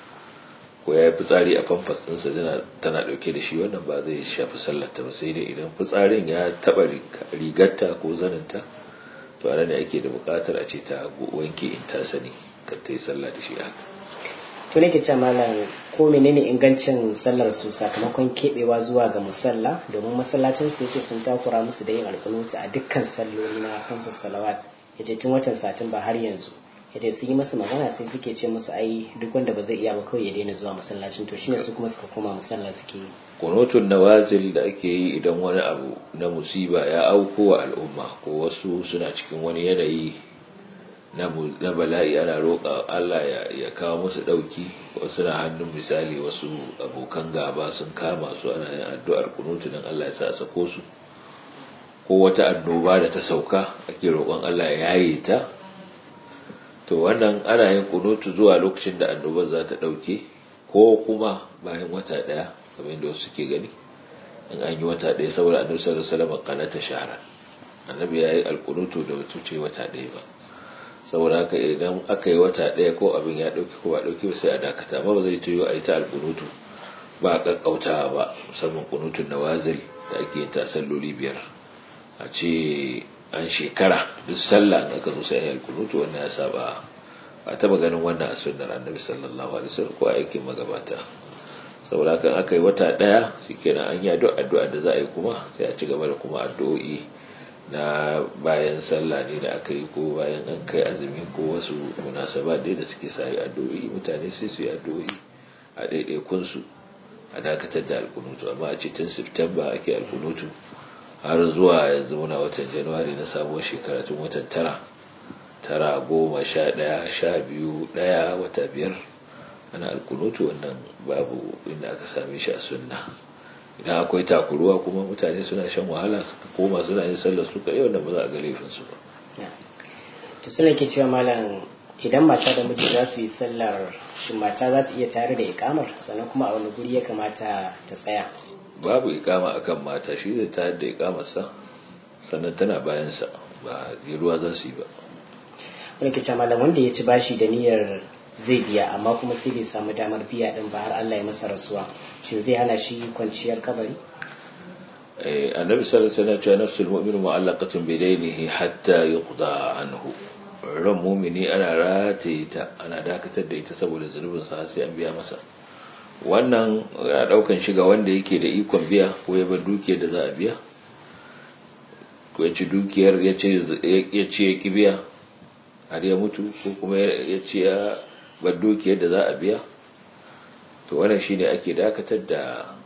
ko ya yi fitsari a pampas ɗinsa tana dauke da shi wannan ba zai shafi sallar ta ba sai dai idan fitsarin ya taba rigarta ko zaninta to a ne ake da bukatar a ce ta wanke in ta sani kan ta yi sallah da shi haka to nake ce malam ko menene ingancin sallar su sakamakon kebewa zuwa ga musalla domin masallacin su yake sun takura musu da yin alƙunuti a dukkan salloli na kansu salawat yace tun watan satumba har yanzu yace sun yi musu magana sai suke ce musu ai duk wanda ba zai iya ba kawai ya daina zuwa masallacin to shine su kuma suka koma musalla suke yi kunutun nawazil da ake yi idan wani abu na musiba ya auko wa al'umma ko wasu suna cikin wani yanayi na bala'i ana roƙa Allah ya kawo musu ɗauki wasu na hannun misali wasu abokan gaba sun kama su ana yin addu'ar kunutu don Allah ya sa sako su ko wata annoba da ta sauka ake roƙon Allah ya yaye ta to wannan ana yin kunutu zuwa lokacin da annobar za ta ɗauke ko kuma bayan wata ɗaya kamar yadda wasu suke gani in an yi wata ɗaya saboda annabi sallallahu alaihi wasallam qanata shahran annabi ya yi alkunutu da wata ce wata ɗaya ba saboda haka idan aka yi wata ɗaya ko abin ya ɗauki ko ba ɗauki ba sai a dakata amma ba zai tuyo a yi ta alkunutu ba a ƙaƙƙautawa ba musamman kunutun nawazil da ake yin ta salloli biyar a ce an shekara duk sallah in aka zo sai a yi alkunutu wannan ya saba ba taɓa ganin wannan a sunnar annabi sallallahu alaihi wasallam ko a aikin magabata saboda haka aka yi wata ɗaya shikenan an yi addu'a da za a yi kuma sai a ci gaba da kuma addu'o'i na bayan sallah ne da aka yi ko bayan an kai azumi ko wasu munasaba dai da suke sa addu'o'i mutane sai su yi addu'o'i a ɗaiɗaikun su a dakatar da alkunutu amma a cikin september ake alkunutu har zuwa yanzu muna watan januwari na sabuwar shekara tun watan tara tara goma sha ɗaya sha biyu ɗaya wata biyar ana alkunutu wannan babu inda aka same shi a sunna idan akwai takuruwa kuma mutane suna shan wahala suka koma suna yin sallar su kai wannan ba za a ga laifin su ba to suna ke cewa malam idan mata da miji za su yi sallar shin mata za ta iya tare da ikamar sannan kuma a wani guri ya kamata ta tsaya babu ikama akan mata shi zai tayar da ikamarsa sannan tana bayansa ba ruwa za su yi ba wani ke cewa malam wanda ya ci bashi da niyyar zai biya amma kuma sai bai samu damar biya din ba har Allah ya masa rasuwa shin zai hana shi kwanciyar kabari eh annabi sallallahu alaihi wasallam ya nafsul mu'minu mu'allaqatun bi daynihi hatta yuqda anhu ran mu'mini ana rataye ta ana dakatar da ita saboda zunubin sa sai an biya masa wannan ya daukan shiga wanda yake da ikon biya ko ya bar dukiyar da za a biya ko ya ci dukiyar ya ce ya ki biya har ya mutu ko kuma ya ce ya bar dukiyar da za a biya to wannan shine ake dakatar da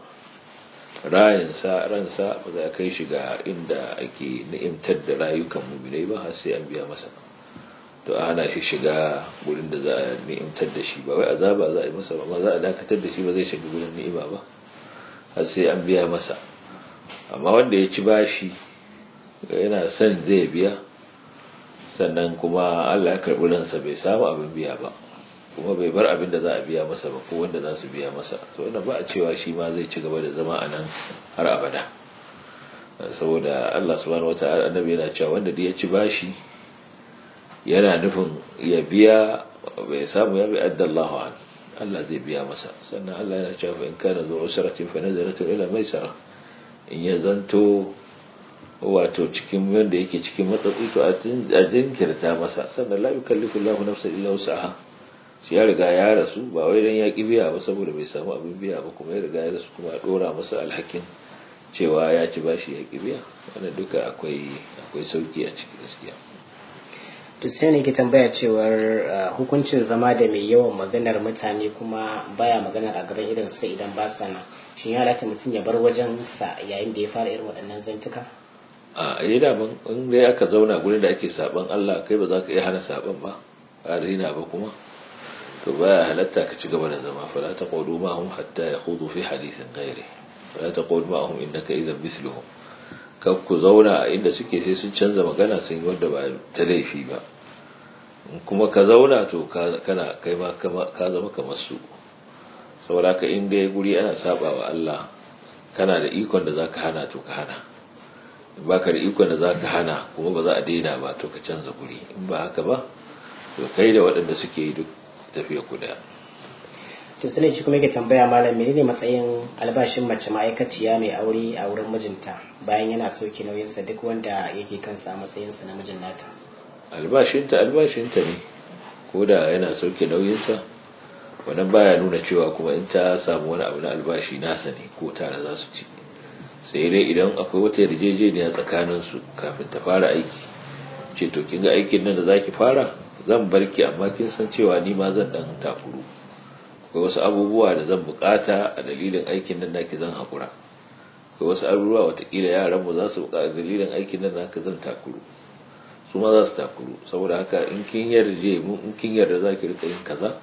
rayinsa ransa ba za a kai shi ga inda ake ni'imtar da rayukan muminai ba har sai an biya masa to a hana shi shiga gurin da za a ni'imtar da shi ba wai azaba za a yi masa ba za a dakatar da shi ba zai shiga gurin ni'ima ba har sai an biya masa amma wanda ya ci bashi yana son zai biya sannan kuma Allah ya karɓi ransa bai samu abin biya ba kuma bai bar abin da za a biya masa ba ko wanda za su biya masa to wannan ba a cewa shi ma zai ci gaba da zama a nan har abada saboda Allah subhanahu wata'ala annabi yana cewa wanda da ya ci bashi yana nufin ya biya bai samu ya bi addallahu an Allah zai biya masa sannan Allah yana cewa fa in kana zuwa usratin fa nazaratun ila maisara in ya zanto wato cikin wanda yake cikin matsatsi to a jinkirta masa sannan la yukallifu Allahu nafsan illa wus'aha shi ya riga ya rasu ba wai dan ya ki biya ba saboda bai samu abin biya ba kuma ya riga ya rasu kuma a dora masa alhakin cewa ya ci bashi ya ki biya wannan duka akwai akwai sauki a ciki gaskiya to sai ne ke tambaya cewar hukuncin zama da mai yawan maganar mutane kuma baya maganar a gaban irin su idan ba sa nan shin ya halatta mutum ya bar wajen sa yayin da ya fara irin waɗannan zantuka a yi daban in dai aka zauna gurin da ake saban Allah kai ba za ka iya hana saban ba a rina ba kuma to baya halatta ka ci gaba da zama fala taqudu ma hum hatta yakhudu fi hadithin ghairi fala taqud ma hum innaka idhan mithluhum kan ku zauna a inda suke sai sun canza magana sun yi wanda ba ta laifi ba kuma ka zauna to kana kai ma ka zama kamar su saboda ka inda ya guri ana saba wa Allah kana da ikon da zaka hana to ka hana in baka da ikon da zaka hana kuma ba za a daina ba to ka canza guri in ba haka ba to kai da waɗanda suke yi duk tafiya ku daya to sai shi kuma yake tambaya malam menene matsayin albashin mace ma'aikaciya mai aure a wurin mijinta bayan yana soke nauyinsa duk wanda yake kansa a matsayinsa na mijin nata albashinta albashinta ne ko da yana sauke nauyinsa wannan baya nuna cewa kuma in ta samu wani abu na albashi nasa ne ko tare za su ci sai dai idan akwai wata yarjejeniya tsakanin su kafin ta fara aiki ce to kin ga aikin nan da zaki fara zan barki amma kin san cewa ni ma zan dan takuru akwai wasu abubuwa da zan bukata a dalilin aikin nan naki zan hakura akwai wasu abubuwa watakila yaran mu za su bukata dalilin aikin nan naka zan takuru su ma za su takuru saboda haka in kin yarje mu in kin yarda za ki rika yin kaza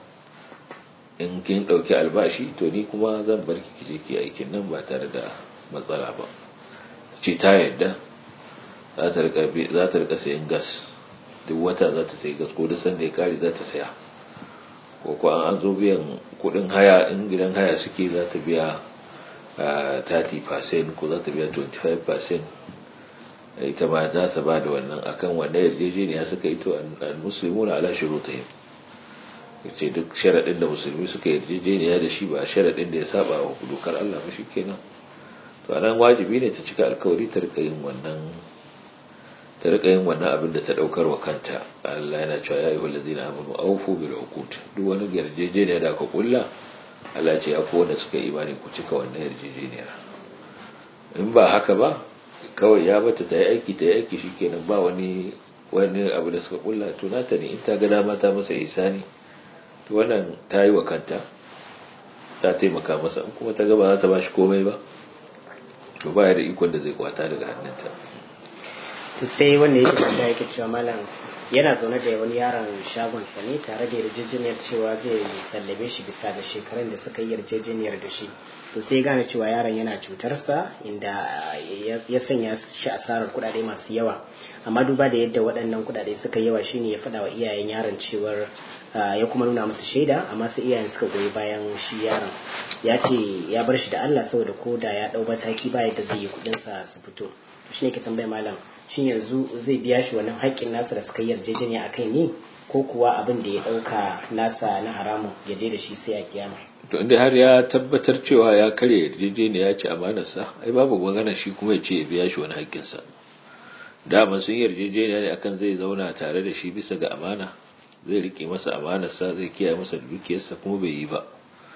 in kin ɗauki albashi to ni kuma zan bar ki je ki aikin nan ba tare da matsala ba ce ta yarda za ta rika za ta rika sayan gas duk wata za ta sayi gas ko duk sanda ya kare za ta saya ko ko an zo biyan kuɗin haya in gidan haya suke za ta biya 30% ko za ta biya 25% ita ma za ta ba da wannan akan wanda yarjejeniya suka yi to al-muslimu na ala shurutihim yace duk sharadin da musulmi suka yarjejeniya da shi ba sharadin da ya saba wa dokar Allah ba shikenan to anan wajibi ne ta cika alkawari ta rika yin wannan ta rika yin wannan abin da ta daukar wa kanta Allah yana cewa ya ayyuhal ladina amanu awfu bil uqud duk wani yarjejeniya da aka kulla Allah ce ya wanda suka yi imani ku cika wannan yarjejeniya in ba haka ba kawai ya bata ta yi aiki ta yi aiki shikenan ba wani wani abu da suka kulla to nata ne in ta ga dama ta masa isani to wannan ta yi wa kanta ta taimaka masa in kuma ta ga ba za ta ba shi komai ba to ba ya da ikon da zai kwata daga hannunta to sai wanda yake da yake cewa malam yana zaune da wani yaron shagon sa ne tare da yarjejeniyar cewa zai sallame shi bisa da shekarun da suka yi yarjejeniyar da shi to sai gane cewa yaron yana cutarsa inda ya sanya shi asarar kuɗaɗe masu yawa amma duba da yadda waɗannan kuɗaɗe suka yawa shine ya faɗa wa iyayen yaron cewar ya kuma nuna musu shaida amma sai iyayen suka goyi bayan shi yaron ya ce ya bar shi da Allah saboda ko da ya ɗau mataki ba yadda zai yi kuɗinsa su fito shi ne ke tambaya malam shin yanzu zai biya shi wannan haƙƙin nasa da suka yi yarjejeniya a kai ne ko kuwa abin da ya ɗauka nasa na haramun ya je da shi sai a kiyama to inda har ya tabbatar cewa ya karya yarjejeniya ya ci amanarsa ai babu magana shi kuma ya ce ya biya shi wani haƙƙinsa dama sun yarjejeniya ne akan zai zauna tare da shi bisa ga amana zai rike masa amanarsa zai kiyaye masa dukiyarsa kuma bai yi ba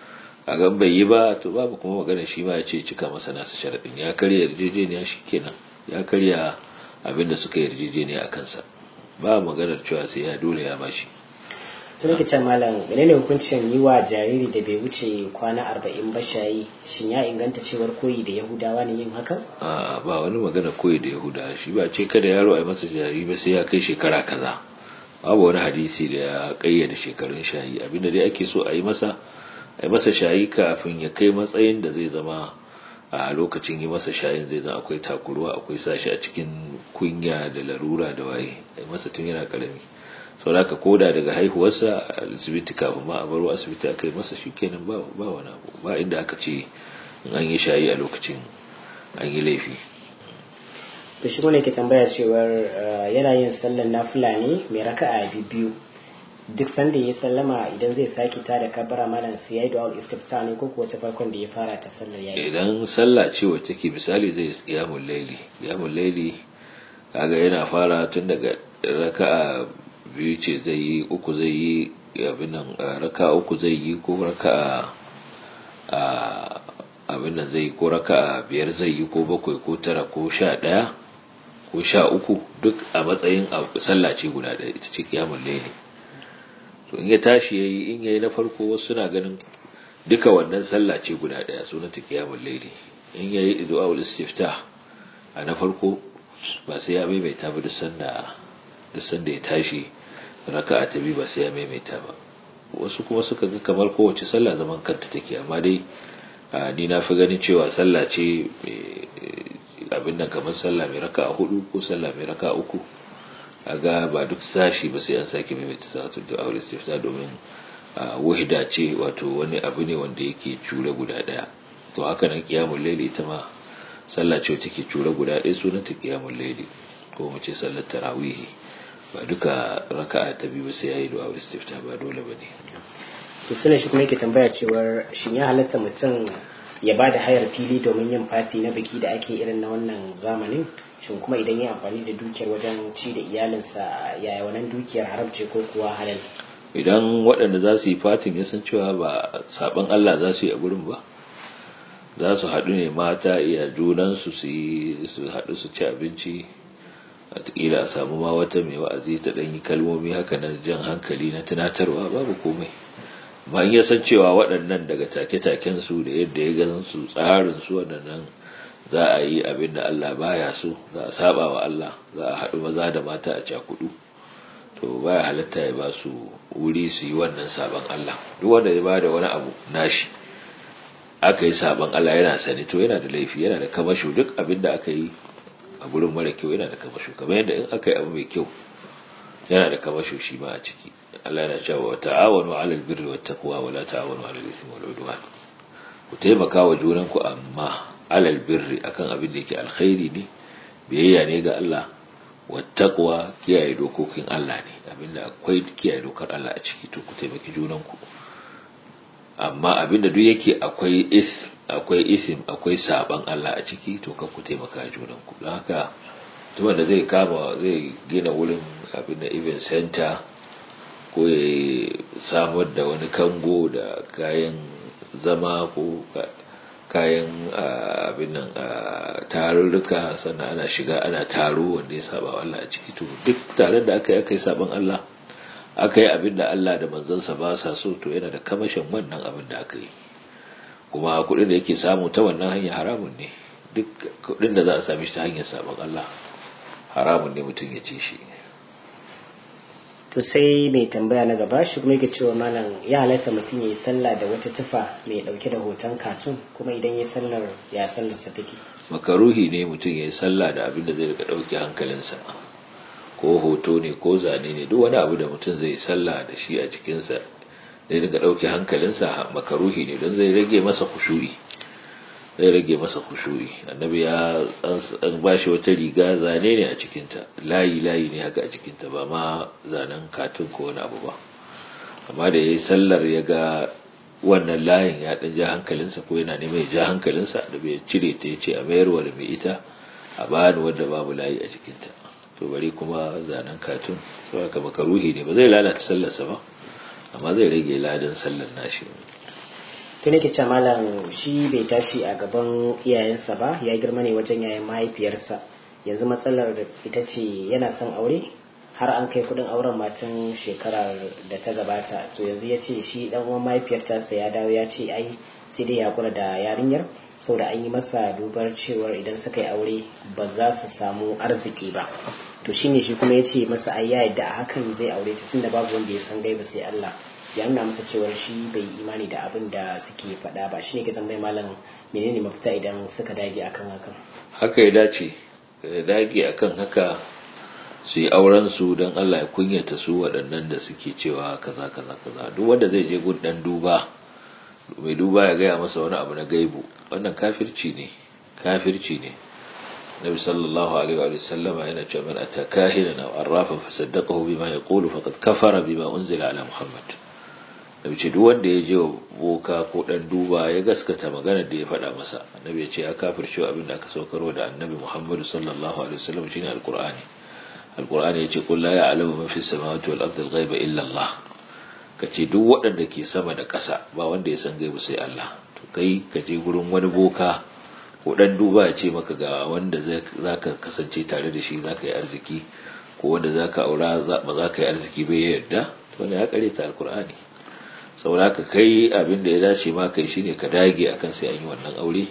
a gan bai yi ba to babu kuma magana shi ma ya ce cika masa nasu sharaɗin ya karya yarjejeniya shi kenan ya karya abin da suka yarjejeniya a kansa ba maganar cewa sai ya dole ya bashi to nake can malam menene hukuncin yi wa jariri da bai wuce kwana arba'in ba shayi shin ya inganta cewar koyi da yahudawa ne yin hakan a ba wani magana koyi da yahudawa shi ba ce kada yaro a yi masa jariri ba sai ya kai shekara kaza babu wani hadisi da ya kayyade shekarun shayi abinda dai ake so a yi masa a yi masa shayi kafin ya kai matsayin da zai zama a lokacin yi masa shayin zai zama akwai takuruwa akwai sashi a cikin kunya da larura da waye a yi masa tun yana karami sau da ka koda daga haihuwarsa a asibiti kafin ma a baro asibiti aka yi masa shi kenan ba wani abu ba inda aka ce in an yi shayi a lokacin an yi laifi to shi ne ke tambaya cewar yana yin sallar nafila ne mai raka'a biyu duk sanda ya sallama idan zai sake ta da kabara malam sai yayi du'a istifta ne ko kuwa ta farkon da ya fara ta sallar yayi idan sallah ce wacce ke misali zai qiyamul layli qiyamul layli kaga yana fara tun daga raka'a biyu ce zai yi uku zai yi abin nan raka'a uku zai yi ko raka'a abin nan zai ko raka'a biyar zai yi ko bakwai ko tara ko sha ɗaya ko sha uku duk a matsayin sallah ce guda ɗaya ita ce qiyamul layli to in ya tashi yayi in yayi na farko wasu suna ganin duka wannan sallah ce guda daya sunan ta qiyamul layli in yayi du'aul istiftah a na farko ba sai ya maimaita ba duk sanda duk sanda ya tashi raka'a ta biyu ba sai ya maimaita ba wasu kuma suka ga kamar kowace sallah zaman kanta take amma dai ni na fi ganin cewa sallah ce abin nan kamar sallah mai raka'a hudu ko sallah mai raka'a uku aga ba duk sashi ba sai an sake maimaita salatul du'a wal istifta domin wahida ce wato wani abu ne wanda yake cure guda daya to haka nan qiyamul layli ita ma sallah ce take cure guda daya sunanta qiyamul layli ko mu ce sallar tarawih ba duka raka'a ta biyu sai yayi du'a wal istifta ba dole bane to sai shi kuma yake tambaya cewar shin ya halatta mutum ya ba da hayar fili domin yin fati na biki da ake irin na wannan zamanin shin kuma idan ya amfani da dukiyar wajen ci da iyalinsa yaya wannan dukiyar haramce ko kuwa halal idan waɗanda za su yi fatin ya san cewa ba saban Allah za su yi a gurin ba za su haɗu ne mata iya junansu su yi su haɗu su ci abinci a a samu ma wata mai wa'azi ta ɗan yi kalmomi haka na jan hankali na tunatarwa babu komai ma in ya san cewa waɗannan daga take-taken su da yadda ya gan su tsarin su waɗannan za a yi abin da Allah baya so za a saba wa Allah za a haɗu maza da mata a cakudu to baya halatta ya ba su wuri su yi wannan saban Allah duk wanda ya bada wani abu nashi aka yi saban Allah yana sani to yana da laifi yana da kamasho duk abin da aka yi a gurin mara kyau yana da kamasho kamar yadda in aka yi abu mai kyau yana da kamasho shi ma a ciki Allah yana cewa wa ta'awanu 'alal birri wat taqwa wa la ta'awanu 'alal ithmi wal 'udwan ku taimaka wa junanku amma alal birri akan abin da yake alkhairi ne biyayya ne ga Allah wattaqwa kiyaye dokokin Allah ne abinda akwai kiyaye dokar Allah a ciki to ku taimaki junanku amma abinda duk yake akwai is akwai isim akwai saban Allah a ciki to kan ku taimaka junanku don haka duk wanda zai kama zai gina wurin abin da event center ko ya samar da wani kango da kayan zama ko kayan abin nan tarurruka sannan ana shiga ana taro wanda ya saba Allah a ciki to duk tare da aka yi aka yi saban Allah aka yi abin da Allah da manzansa ba sa so to yana da kamashin wannan abin da aka yi kuma kuɗin da yake samu ta wannan hanya haramun ne duk kuɗin da za a sami shi ta hanyar saban Allah haramun ne mutum ya ce shi to sai mai tambaya na gaba shi kuma yake cewa malam ya halatta mutum ya yi sallah da wata tufa mai dauke da hoton katun kuma idan ya sallar ya sallar sa take makaruhi ne mutum ya yi sallah da abin da zai rika dauke hankalinsa ko hoto ne ko zane ne duk wani abu da mutum zai sallah da shi a jikinsa zai rika dauke hankalinsa makaruhi ne don zai rage masa kushu'i zai rage masa kushu'i annabi ya an bashi wata riga zane ne a cikinta layi layi ne haka a cikinta ba ma zanen katun ko wani abu ba amma da yayi sallar ya ga wannan layin ya dan ja hankalinsa ko yana neman ya ja hankalinsa da bai cire ta yace a mayarwa da mai ita a bani wanda babu layi a cikinta to bari kuma zanen katun to haka makaruhi ne ba zai lalata sallarsa ba amma zai rage ladan sallar nashi to nake ce malam shi bai tashi a gaban iyayensa ba ya girma ne wajen yayin mahaifiyarsa yanzu matsalar ita ce yana son aure har an kai kudin auren matan shekarar da ta gabata to yanzu ya ce shi dan uwan mahaifiyar tasa ya dawo ya ce ai sai dai ya kula da yarinyar saboda an yi masa dubar cewar idan suka yi aure ba za su samu arziki ba to shine shi kuma ya ce masa ai ya yadda a hakan zai aure ta tunda babu wanda ya san gaiba sai Allah ya nuna masa cewar shi bai imani da abin da suke faɗa ba shine ke tambayi malam menene mafita idan suka dage akan hakan haka ya dace ya dage akan haka su yi auren su don Allah ya kunyata su waɗannan da suke cewa kaza kaza kaza duk wanda zai je gun dan duba mai duba ya gaya masa wani abu na gaibu wannan kafirci ne kafirci ne nabi sallallahu alaihi wa sallama yana cewa man ataka hina aw arrafa fasaddaqahu bima yaqulu faqad kafara bima unzila ala muhammad nabi ce duk wanda ya je boka ko dan duba ya gaskata maganar da ya faɗa masa annabi ya ce ya kafirce abin da aka saukarwa da annabi muhammad sallallahu alaihi wa sallam shine alqur'ani alqur'ani ya ce qul la ya'lamu man fis samawati wal ardi al-ghaiba illa allah ka ce duk waɗanda ke sama da ƙasa ba wanda ya san gaibu sai Allah to kai ka je gurin wani boka ko dan duba ya ce maka ga wanda za ka kasance tare da shi za ka yi arziki ko wanda za ka aura ba za ka yi arziki bai yarda to ne ya kare ta alkur'ani saboda ka kai abin da ya dace ma kai shine ka dage akan sai an yi wannan aure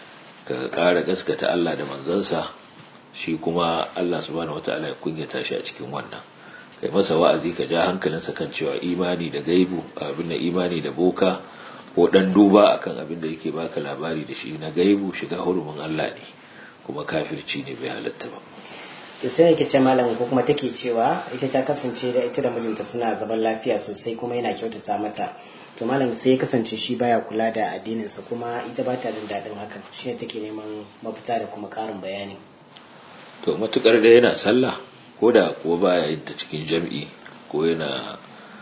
ka ƙara gaskata Allah da manzansa shi kuma Allah subhanahu wataala ya kunyata shi a cikin wannan kai masa wa'azi ka ja hankalinsa kan cewa imani da gaibu abin da imani da boka ko dan duba akan abin da yake baka labari da shi na gaibu shiga hurumin Allah ne kuma kafirci ne bai halatta ba to sai yake ce malam ko kuma take cewa ita ta kasance da ita da mijinta suna zaman lafiya sosai kuma yana kyautata mata to malam sai ya kasance shi baya kula da addininsa kuma ita ba ta jin daɗin hakan shi ne take neman mafita da kuma ƙarin bayani to matukar da yana sallah ko da kuwa baya yin ta cikin jam'i ko yana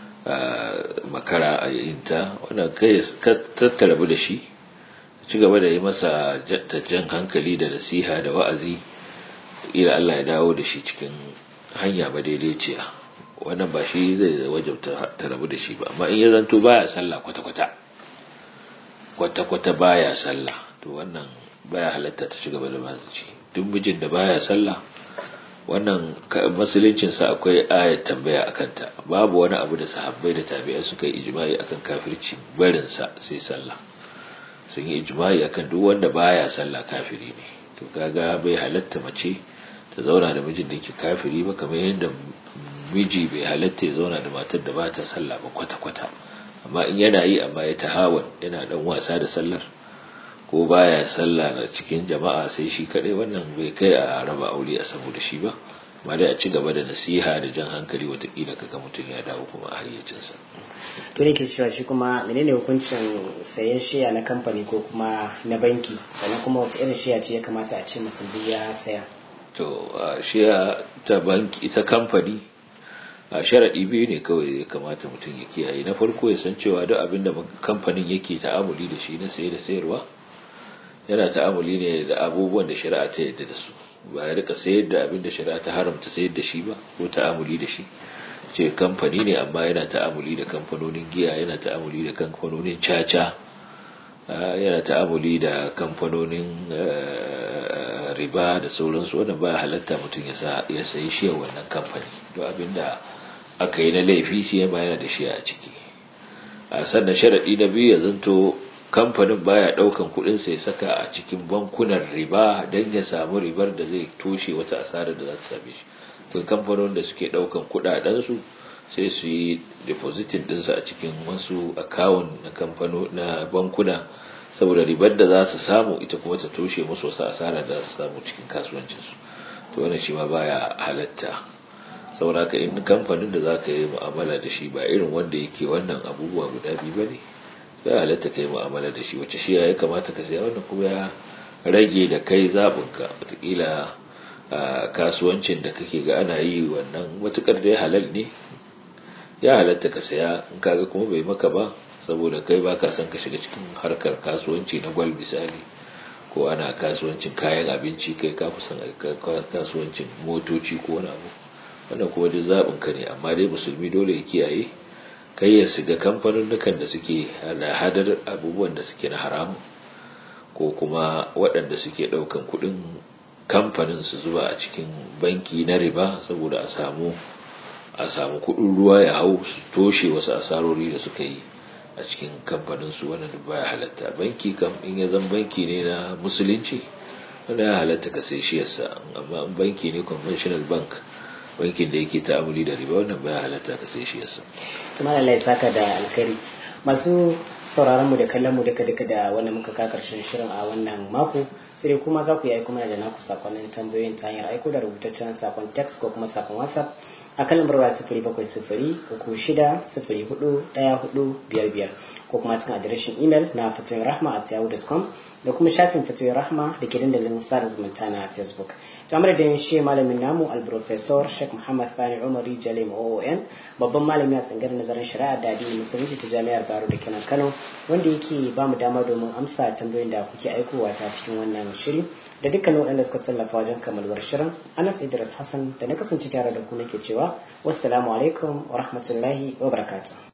makara a yin ta wannan kai tattara da shi ci gaba da yi masa jan hankali da nasiha da wa'azi ila Allah ya dawo da shi cikin hanya ba daidaiciya wannan ba shi zai wajabta ta rabu da shi ba amma in ya zanto baya sallah kwata-kwata kwata-kwata baya sallah to wannan baya halatta ta ci gaba da mazici duk mijin da baya sallah wannan musuluncinsa akwai ayat tambaya a kanta babu wani abu da sahabbai da tabi'ai suka yi ijma'i akan kafirci barinsa sai sallah sun yi ijma'i akan duk wanda baya sallah kafiri ne to kaga bai halatta mace ta zauna da mijin da yake kafiri ba kamar yadda miji bai halatta ya zauna da matar da ba ta sallah ba kwata-kwata amma in yana yi amma ya tahawan yana dan wasa da sallar ko baya sallah na cikin jama'a sai shi kadai wannan bai kai a raba aure a saboda shi ba amma dai a ci gaba da nasiha da jan hankali watakila kaga mutum ya dawo kuma a hayyacinsa to ne ke cewa shi kuma menene hukuncin sayan shiya na kamfani ko kuma na banki sannan kuma wata irin shiya ce ya kamata a ce musulmi ya saya to shiya ta banki ta kamfani a sharaɗi biyu ne kawai ya kamata mutum ya kiyaye na farko ya san cewa duk abin da kamfanin yake ta'amuli da shi na saye da sayarwa yana ta'amuli ne da abubuwan da shari'a ta yadda da su ba ya rika sayar da abin da shari'a ta haramta sayar da shi ba ko ta'amuli da shi ce kamfani ne amma yana ta'amuli da kamfanonin giya yana ta'amuli da kamfanonin caca yana ta'amuli da kamfanonin riba da sauransu wannan ba halatta mutum ya sayi shi wannan kamfani don abin da aka yi na laifi shi ya yana da shi a ciki a sannan sharaɗi na biyu ya zanto kamfanin baya daukan kudin sai saka a cikin bankunan riba don ya samu ribar da zai toshe wata asarar da za ta same shi to kamfanonin da suke daukan kudaden su sai su yi depositin dinsu a cikin wasu akawun na kamfano na bankuna saboda ribar da za su samu ita kuma ta toshe musu wasu asarar da za su samu cikin kasuwancin su to wannan shi ma baya halatta saboda ka in kamfanin da za ka yi mu'amala da shi ba irin wanda yake wannan abubuwa guda biyu ba ne ya halatta kai mu'amala da shi wacce shi ya kamata ka saya wannan kuma ya rage da kai zaɓinka watakila a kasuwancin da kake ga ana yi wannan matukar da ya halal ne ya halatta ka saya in kaga kuma bai maka ba saboda kai ba ka son ka shiga cikin harkar kasuwanci na gwal misali ko ana kasuwancin kayan abinci kai ka fi son kasuwancin motoci ko wani abu wannan kuma duk zaɓinka ne amma dai musulmi dole ya kiyaye kai ya shiga kamfanin da suke hadar abubuwan da suke na haramu ko kuma waɗanda suke ɗaukan kuɗin kamfanin su zuba a cikin banki na riba saboda a samu a samu kuɗin ruwa ya hau su toshe wasu asarori da suka yi a cikin kamfanin su wannan duk baya halatta banki kam in ya zan banki ne na musulunci wanda ya halatta ka sai shi yasa amma in banki ne conventional bank bankin da yake ta'amuli da riba wannan baya halatta ka sai shi yasa tuma Allah ya saka da alkhairi masu sauraron mu da kallon mu duka duka da wannan muka ka karshen shirin a wannan mako sai kuma za ku yi aiko mana da naku sakonnin tambayoyin ta hanyar aiko da rubutaccen sakon text ko kuma sakon whatsapp a kan lambar waya sifiri bakwai sifiri uku shida sifiri hudu ɗaya hudu biyar biyar ko kuma cikin adireshin imel na fatoyin rahma a yahoo.com da kuma shafin fatoyin rahma da ke dandalin sada zumunta na facebook tamar da shi malamin namu alprofesor sheikh muhammad fani umari jalim oon babban malami a tsangar nazarin shari'a da addinin musulunci ta jami'ar baro da kenan kano wanda yake ba mu dama domin amsa tambayoyin da kuke aikowa ta cikin wannan shiri da dukkanin waɗanda suka tallafa wajen kammaluwar shirin anas idris hassan da na kasance tare da ku nake cewa wassalamu alaikum wa rahmatullahi wa barakatuh